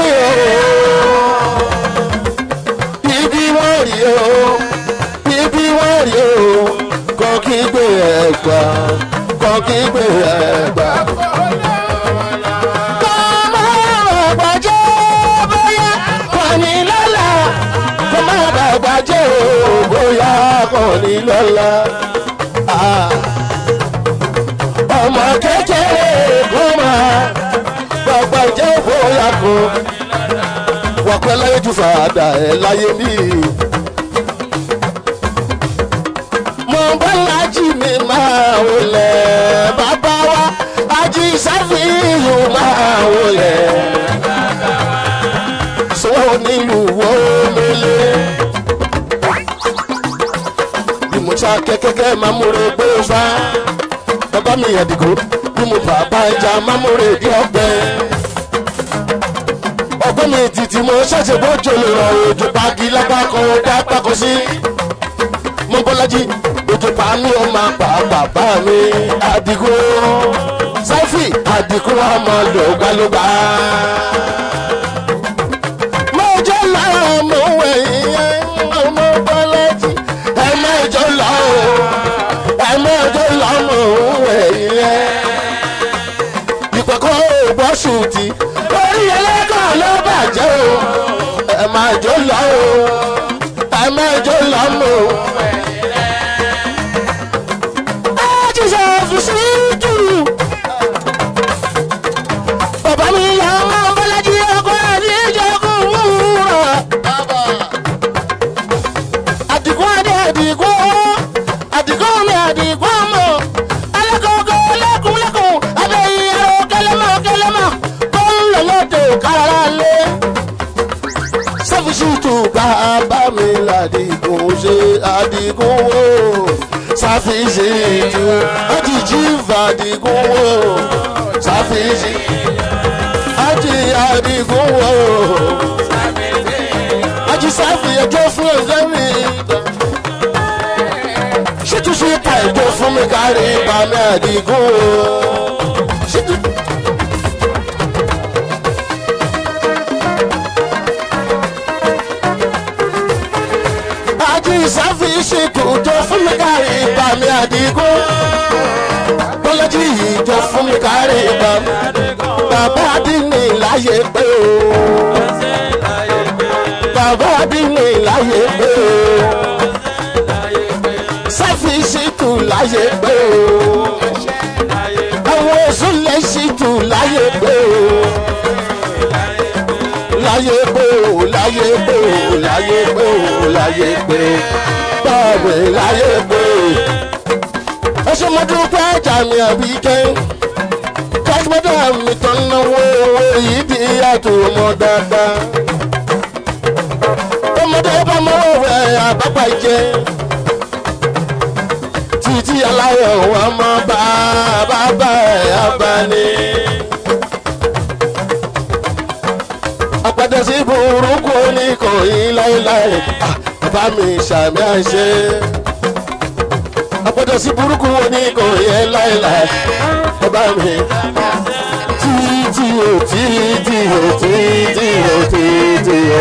[SPEAKER 1] o ibi wọ́n rí o ibi wọ́n rí o kọ́ kí gbé ẹ̀gbà kọ́ kí gbé ẹ̀gbà. kọ́mọ ọ̀gbà jẹ́ bóyá kò ní lọ́la kọ́mọ ọ̀gbà jẹ́ o bóyá kò ní lọ́la. Ah ọmọ kékeré kó máa gbàgbà jẹ́ bóyá kó wọ́n pẹ́ láyé ju fàdà ẹ̀ láyé mi. mo bá lájí mi máa wọlé bàbá wa ají sáfìhù máa wọlé sọ nílùú wọlé. bí mo ṣá kẹ́kẹ́kẹ́ máa múre pé ó fá bàbá mi àdìgún bí mo bàbá ẹja mámúre bí ọgbẹ́. ọgbẹ́ mi títí mo ṣẹ̀ṣẹ̀ bójú lè rọ òjò pagi lápá kan ó dá pákó sí. mo bọ́lájí òjò pa mí ó máa pa bàbá mi àdìgún. sáfì àdìgún ọmọ lògbàlògbà. mo jẹ́ láwọn ọmọ wẹ̀yìn ọmọ bọ́lájí ẹ̀ máa jọ lọ́wọ́ ẹ̀mọ́jọ́ lọ́mọ òun ẹ̀yìn ẹ̀. ìpẹ̀kọ́ ògbọ́ ṣùtì orí ẹlẹ́kàn ló bàjẹ́ o. ẹ̀ máa jó lọ o ẹ̀ máa jó lọ́mọ o. ẹ ti sọ fùsí dùrù. bàbá mi yà ọmọ bọ́lájí ọkọ àti ìjọkùn wúrọ̀. àdìgún adé àdìgún àdìgún mi àdìgún ọmọ alákọ̀ọ́kọ́ lẹ́kùnlẹ́kùn abẹ́yìn ẹ̀rọ kẹlẹ́mọ̀ kẹlẹ́mọ̀ tó ń lọ lọ́dọ̀ kára lé. sáfìsìtù bàbá mi làdìgún ṣe àdìgún wò sáfìsìtù àjìjì fàdìgún wò sáfìsì àjì àdìgún wò àjì sáfì ẹjọ́ fún ẹ̀jẹ̀ mi ṣètò ṣe ta ìjọ fún mi kárí bàmí àdìgún o. ṣètò. àjí ìsáfì ṣètò ìjọ fún mi kárí bàmí àdìgún. bọ́lájí ìjọ fún mi kárí bàmí. bàbá àdínní láyé pé o. bàbá àdínní láyé pé o sáfì ṣètò láyé pé o. àwọn èso lè ṣètò láyé pé o. láyé pé o láyé pé o láyé pé o láyé pé o báwo láyé pé o. ẹ ṣe mo dúpẹ́ ẹja mi àbí kẹ́ kọ́símọ́tò mi tó ń náwó owó yìí di àtò ọmọ dáadáa. ọmọdé bá mọ́wọ́ rẹ̀ àbápá jẹ́ títí aláyọ̀ wọn mọ bàbá bá ẹ̀ abani. àpàdé sí burúkú oníkòyí láéláé bàbá mi ṣàmì àṣẹ. àpàdé sí burúkú oníkòyí láéláé bàbá mi. títí o títí o títí o títí o.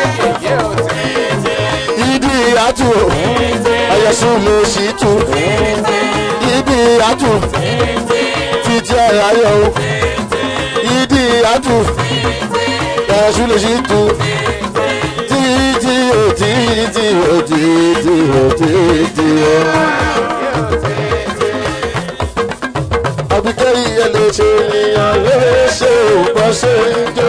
[SPEAKER 1] ìdí àtú o ayọ̀sùn ló sì tù ibi àtù títí ayọ̀ o ìdí àtù ayọ̀sùn ló sì tù títí o títí o títí o títí o. àbíkẹ́ iye lè ṣe ènìyàn lè ṣe òpó ṣe ń jó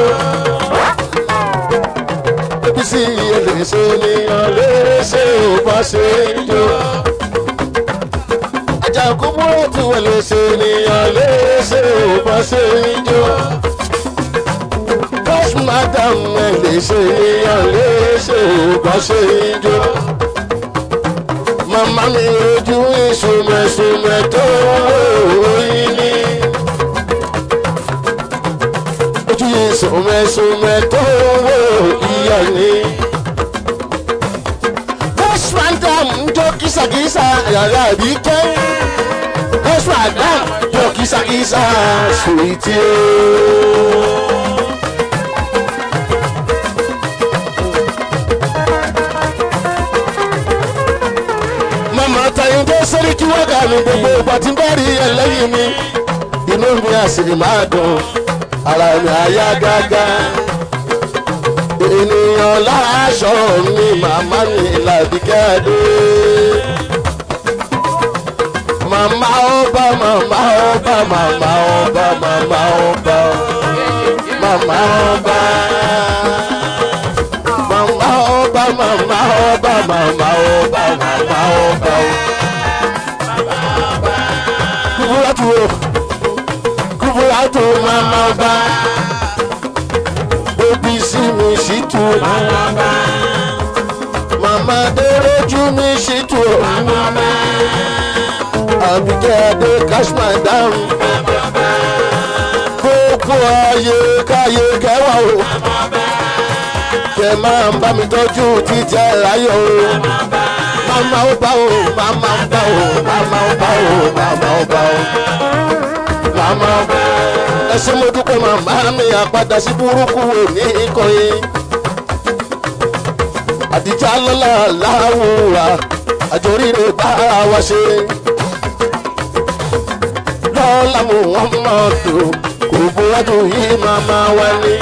[SPEAKER 1] sí ẹlẹ́sẹ̀ ènìyàn léṣe ò bá ṣe ń jó. àjàkú múròtù ẹlẹ́sẹ̀ ènìyàn léṣe ò bá ṣe ń jó. bọ́sù madam ẹlẹ́sẹ̀ ènìyàn léṣe ò bá ṣe ń jó. màmá mi ojú ìsúnmẹ̀súnmẹ̀ tó wòóyìn ní. ojú ìsúnmẹ̀súnmẹ̀ tó wò ìyá ni. Bushman dam ń jó kìsàkìsà yàrá àbí kẹ́. first madam jọ kìsàkìsà sùwìtì o. mama tayinde sẹ́ríkì wákà mi gbogbo ìgbà tí n bá rí ẹlẹ́yìn mi inú mi á sì máa dùn ara mi á yá gágá ènìyàn láṣọ mi màmá mi làbíkádé màmá ọba màmá ọba màmá ọba màmá ọba màmá ọba màmá ọba màmá ọba màmá ọba màmá ọba kúbúrátù o kúbúrátù màmá ọba òbí sí mi sí tu màmá déròjú mi sí tu àbíkẹ́ adé kashma dáhùn kókó ayé káyé kẹwàá o kẹ máa ń bá mi tọ́jú títẹ láyọ̀ o màmá ó bá o màmá ó bá o màmá ó bá o màmá ó bá o màmá ó bá o ẹ ṣé mo dúpẹ́ màmá mi àpadà sí burúkú wò ní ìkọyé àdìjà lọ́la láwùrà àjòríre bá wa ṣe lọ́la mo wọ́n mọ̀ tó kò búwájú yìí màmá wa ní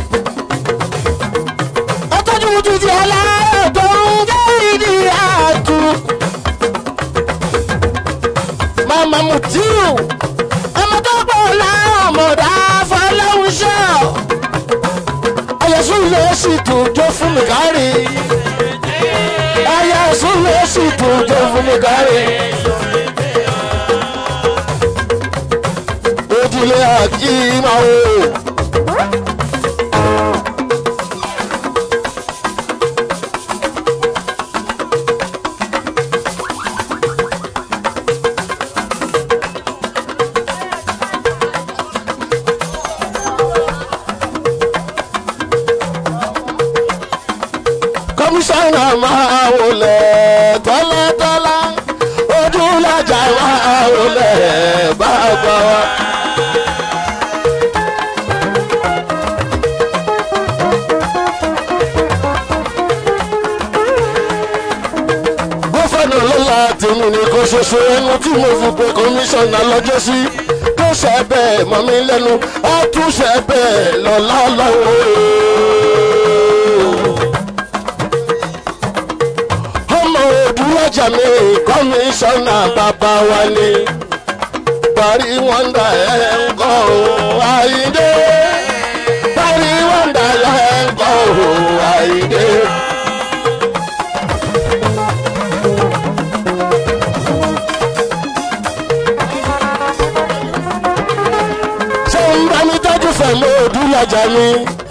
[SPEAKER 2] ọtọ́jú títí aláàárọ̀ tó ń jẹ́ ìdí àtú.
[SPEAKER 1] màmá mutiu
[SPEAKER 2] ọmọ tó pọ̀ láwọn mọ̀dá fọlọ́hún ṣọ́.
[SPEAKER 1] ayọ̀sùn lè sì tún jó fún mi kárí ayọ̀sùn lè sì tún jó fún mi kárí. ojúlé àkímà o. kọmíṣánná máa wọlé tọ́látọ́lá ojúlájà máa wọlé bàbá wa. gófẹ́nà lọ́la tèmi nìkan ṣoṣo ẹnu tí mo fi pe kọmíṣánná lọ́jọ́ sí tó ṣe bẹ́ẹ̀ mọ́ mi lẹ́nu á tún ṣe bẹ́ẹ̀ lọ́la lọ́wọ́ ọmọ òdúwájà mi kọmíṣánná bàbá wa ni parí wọ́ndà ẹ̀ ń kọ́ ò àìdé parí wọ́ndà ẹ̀ ń kọ́ ò àìdé. ṣé ń bá mi tọ́jú fẹ̀mọ́ òdúwájà mi.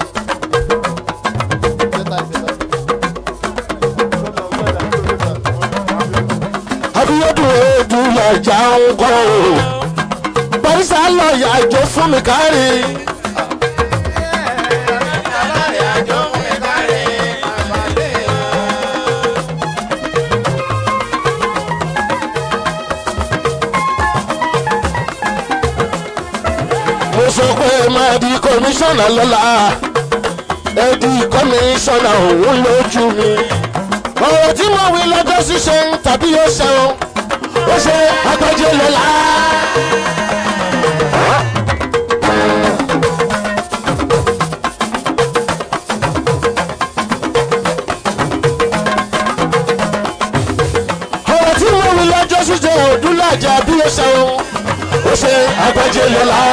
[SPEAKER 1] abiodun edu lọjà ń kọ́ o barisa lọ́ọ̀yà ìjọ fún mi kárí. mo sọ pé máa di kọmíṣánná lọ́la ẹ di kọmíṣánná òun lójú mi ọ̀rọ̀ tí mo wí lọ́jọ́ ṣíṣe tàbí yóò ṣẹun ó ṣe agbájé lọ́la. ọ̀rọ̀ tí mo wí lọ́jọ́ ṣíṣe òdúlàjà bí yóò ṣẹun ó ṣe agbájé lọ́la.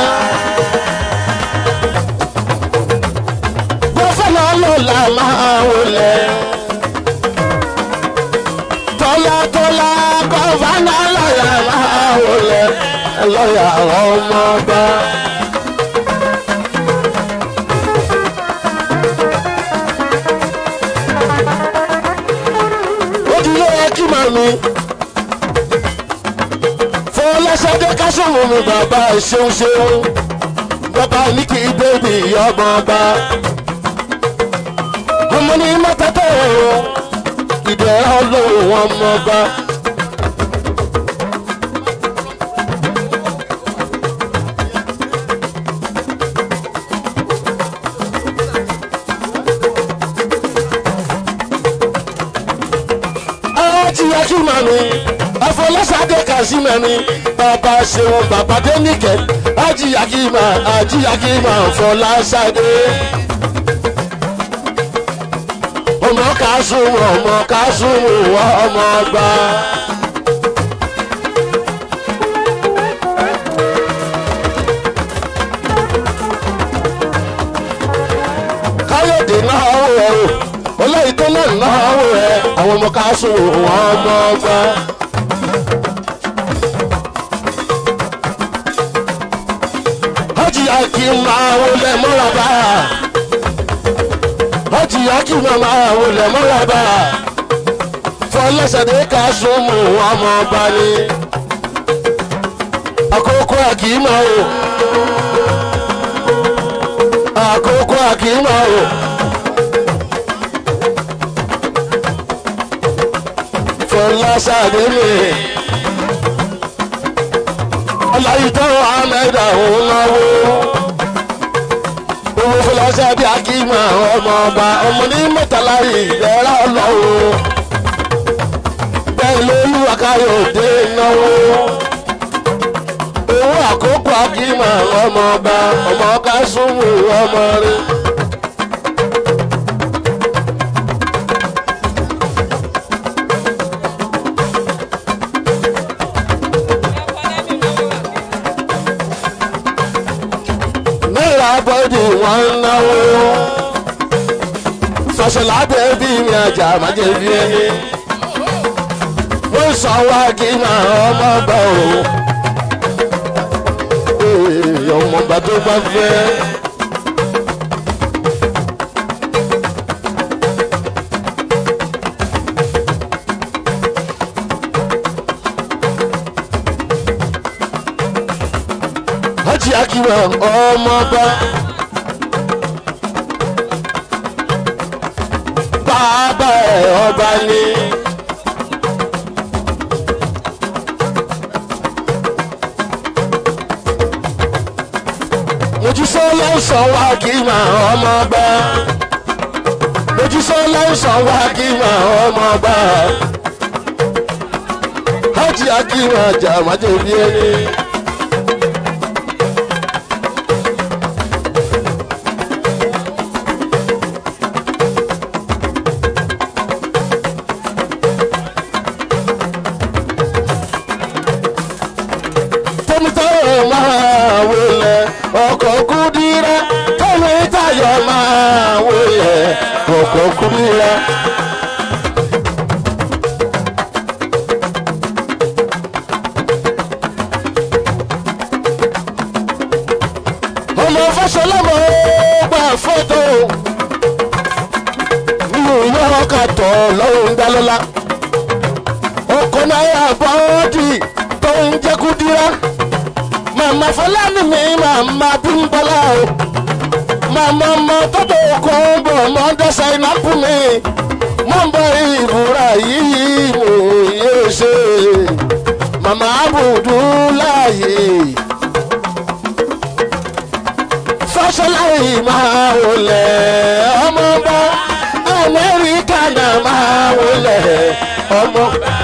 [SPEAKER 1] gbọ́fẹ́lá lọ́la máa wọlé tọ́látọ́lá gọ́fánà lọ́yà máa wọlé lọ́yà ọmọọba. ojúlé kí màmí fọláṣadé kásùnmù mi bàbá ṣeun ṣeun bàbá ní kí bébì ọmọọba ọmọ ní mọ́tẹ́tẹ́ o ìdẹ̀rẹ́ ọlọ́run ọmọọba. akíma mi afọlọ́sàdé kàṣímẹ̀ mi bàbá ṣeun bàbá dénìkẹ́ ajíyàkíma ajíyàkíma fọláṣadé ọmọ kásùnwó ọmọ kásùnwó ọmọ ọgbà. káyọ̀dé náà wò ẹ́ o olóyìn tó náà náà wò ẹ́ àwọn ọmọ kásùnwó ọmọ ọgbà. hajj akima wọlé mọ́làbá hajj akima wọlé mọ́làbá fọlọ́sẹ̀dé kásùnwó ọmọ ọgbà ni àkókò akima o àkókò akima o. fọláṣadé mi ọláyìítọ́ ahmed ọ̀hún náwó owó fọláṣadé akíma ọmọ ọba ọmọ ní mẹ́tàlá ìdẹ́rẹ́ ọlọ́wọ́ bẹ́ẹ̀ lólu akáyọ̀dé náwó owó àkókò akíma ọmọ ọba ọmọ kásùnmù ọmọ rẹ. náírà bọ́dì wọn ń náwó fọṣọlá bẹ́ẹ̀bí mi àjà májèbí ẹni wọ́n sọ wá kí máa ọmọ bá o Ee, ọmọọba tó bá fẹ́. Hajj Akiwa ọmọọba. Bàbá ẹ̀ ọba ni. Mojúsọ́ ló ń sọ wá kí màá ọmọọba. Mojúsọ́ ló ń sọ wá kí màá ọmọọba. Hajj Akiwa jà májèbí ẹni. tẹ́mítọ́rọ̀ máa wọlé ọkọ̀ kúdírá tẹ́mítayọ̀ máa wọlé ọkọ̀ kúdírá. ọmọ fọṣọlọmọ gbà fọ́tò nínú ìwé ọkà tọ̀ lọ́rùn dálọ́lá ọkọ̀ náírà bọ́ọ̀dì tó ń jẹ́ kúdírá màmá fọláni mi màmá bímbọ́lá o màmá ọmọ tọ́jú kó bọ̀ mọ́ dẹ́sẹ̀ iná kú mi mọ́ ń bọ ìbúra yìí mo yóò ṣe màmá abudu láàyè fọṣọláyì máa wọlé ọmọ bá amẹ́ríkà náà máa wọlé ọmọ.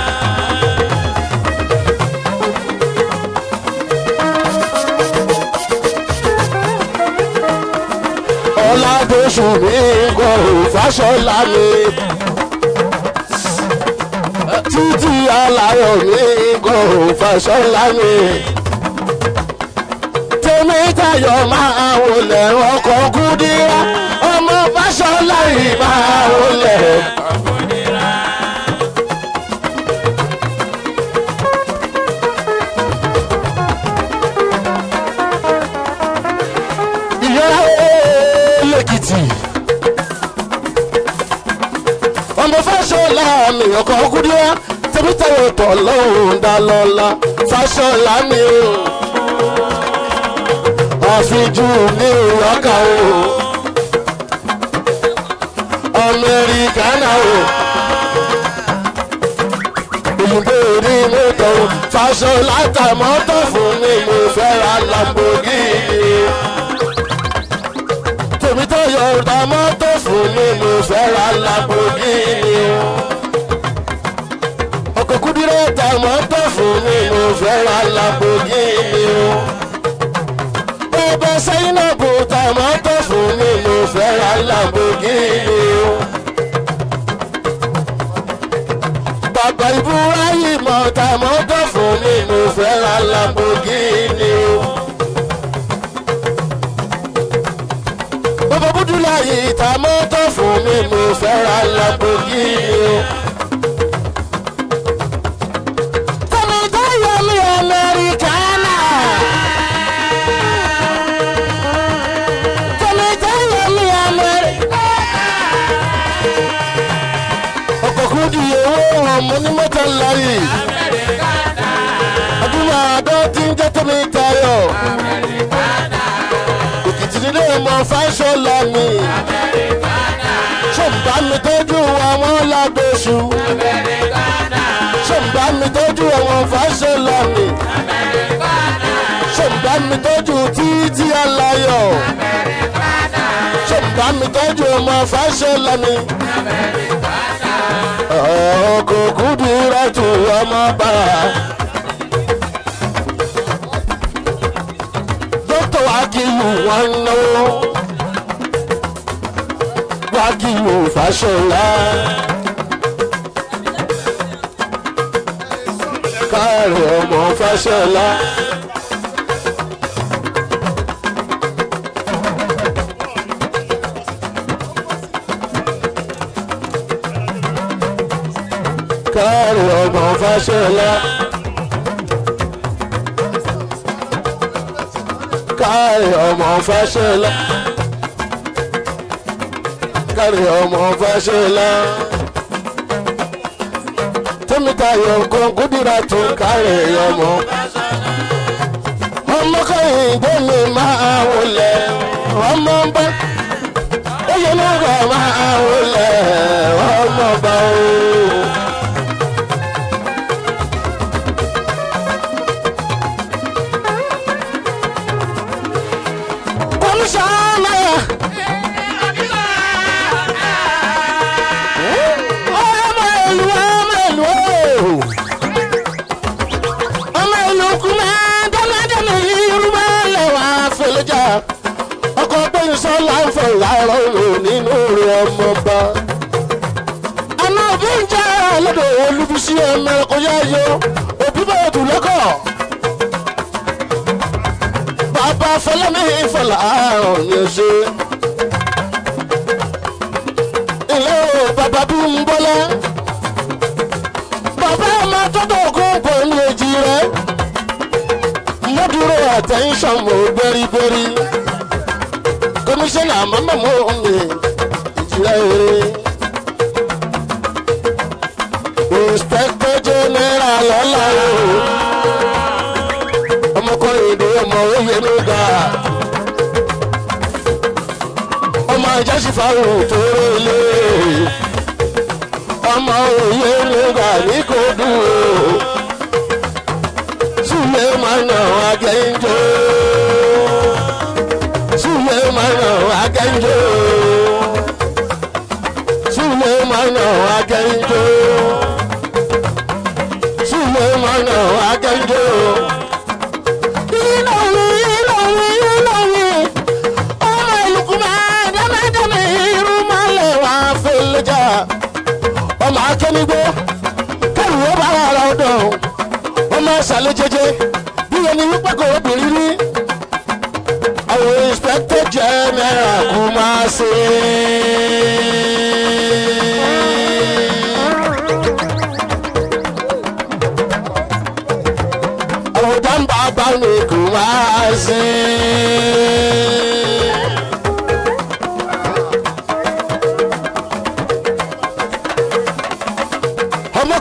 [SPEAKER 1] ọ̀làdọ̀sùn mi kò fàṣọlá mi títí aláyọ̀ mi kò fàṣọlá mi tèmi tayọ̀ máa wọlé ọkọ̀ kúdírá ọmọ fàṣọlá yìí máa wọlé. ìyá lẹ́kìtì ọmọ fàṣọlá mi ọkọ̀ kúdírá tèmi tayọ̀ tọ̀ lọ́hùn dálọ́lá fàṣọlá mi o àfijú ní ìwákà o amẹ́ríkánà o òyìnbó rí mọ́tò o fàṣọlá ta mọ́tò fún mi mo fẹ́ ra lamborghini tèmi tó yọ ta mọ́tò fún mi mo fẹ́ ra lamborghini ọkọ̀ fẹ́ ra Lamborghini o. bẹ́ẹ̀ Zainabu tàmọ́tò fún mi mo fẹ́ ra Lamborghini o. bàbá Ibrahim tàmọ́tò fún mi mo fẹ́ ra Lamborghini o. bàbá Búdúláyì tàmọ́tò fún mi mo fẹ́ ra Lamborghini o. Tọ́mi tó yọ mí Amẹ́ríkánà. Tọ́mi tó yọ mí Amẹ́ríkánà. Ọkọ̀ kún di owó ọmọ ní mọ́tò ńlá yìí. Adúmọ̀ àdó tí ń jẹ́ tómi tayọ̀. Òkìtì nílé ọmọ fáṣọlá mi. Ṣé ń bá mi tọ́jú àwọn lágbóṣù? Ṣé ń bá mi tọ́jú àwọn fáṣọlá mi? Ṣé ń bá mi tọ́jú títí aláyọ̀? Ṣé ń bá mi tọ́jú ọmọ fáṣọlá mi? Ọkọ̀ kúndùrà tù ọmọ bá. Dókítà Wákìlù wọn náwó. Wákìlù Fáṣọlá. Káàrọ̀ ọmọ Fáṣọlá. Káàrọ̀ ọmọ Fáṣọlá. Káàrọ̀ ọmọ Fáṣọlá. Káàrọ̀ ọmọ Fáṣọlá. Tómítayọ̀ kan kúndìrà tó káàrọ̀ ọmọ. Ọmọ kọ́yìndé mi máa wọlé. Ọmọ bá. Oyè náà kọ́ máa wọlé. Ọmọ bá o. Komisanna. Ọmọ ìlú ọmọ ìlú ooo. Ọmọ ìlú kúmẹ́ dámẹ́dámẹ́ irúmọ́ lẹ́wà fẹlẹ́jà. Ọkọ̀ gbẹ̀yìn sọ́la ń fọ̀ láàárọ̀ òun nínú rẹ̀ ọmọba. Àná òbí ń jẹ́ ọlọ́dọ̀ olúbísí ọmọ ẹ̀kọ́ yá yọ. Òbí bẹ̀rẹ̀ tù lọ́kọ̀ bàbá fọlọ́mí fọlá àrùn ní ṣe. ilé o bàbá bí ń bọ́lá. bàbá ọmọ tọ́tọ̀ ògùn bò ní èjì rẹ̀. mo dúró attention mo gbérígbérí. kọmíṣánná mọ́mọ́ mo ń lè ìjìlá eré. inspector general lọ́la o ọmọkùnrin ìdè ọmọ òye ló ga ọmọ ìjásífàrò tó rélé ọmọ òye ló ga ní kò dùn súlẹ̀ mọ́nà agẹ́njọ́ súlẹ̀ mọ́nà agẹ́njọ́ súlẹ̀ mọ́nà agẹ́njọ́ súlẹ̀ mọ́nà agẹ́njọ́ ọmọ akẹ́nigbó kẹrù ó bá wà lọ́dọ̀ ọmọ ṣàlẹ̀ jẹjẹ bí ẹni wípé kò obìnrin rí àwọn inspector general kò máa ṣe. àwọn dáńbà bá mi kò máa ṣe.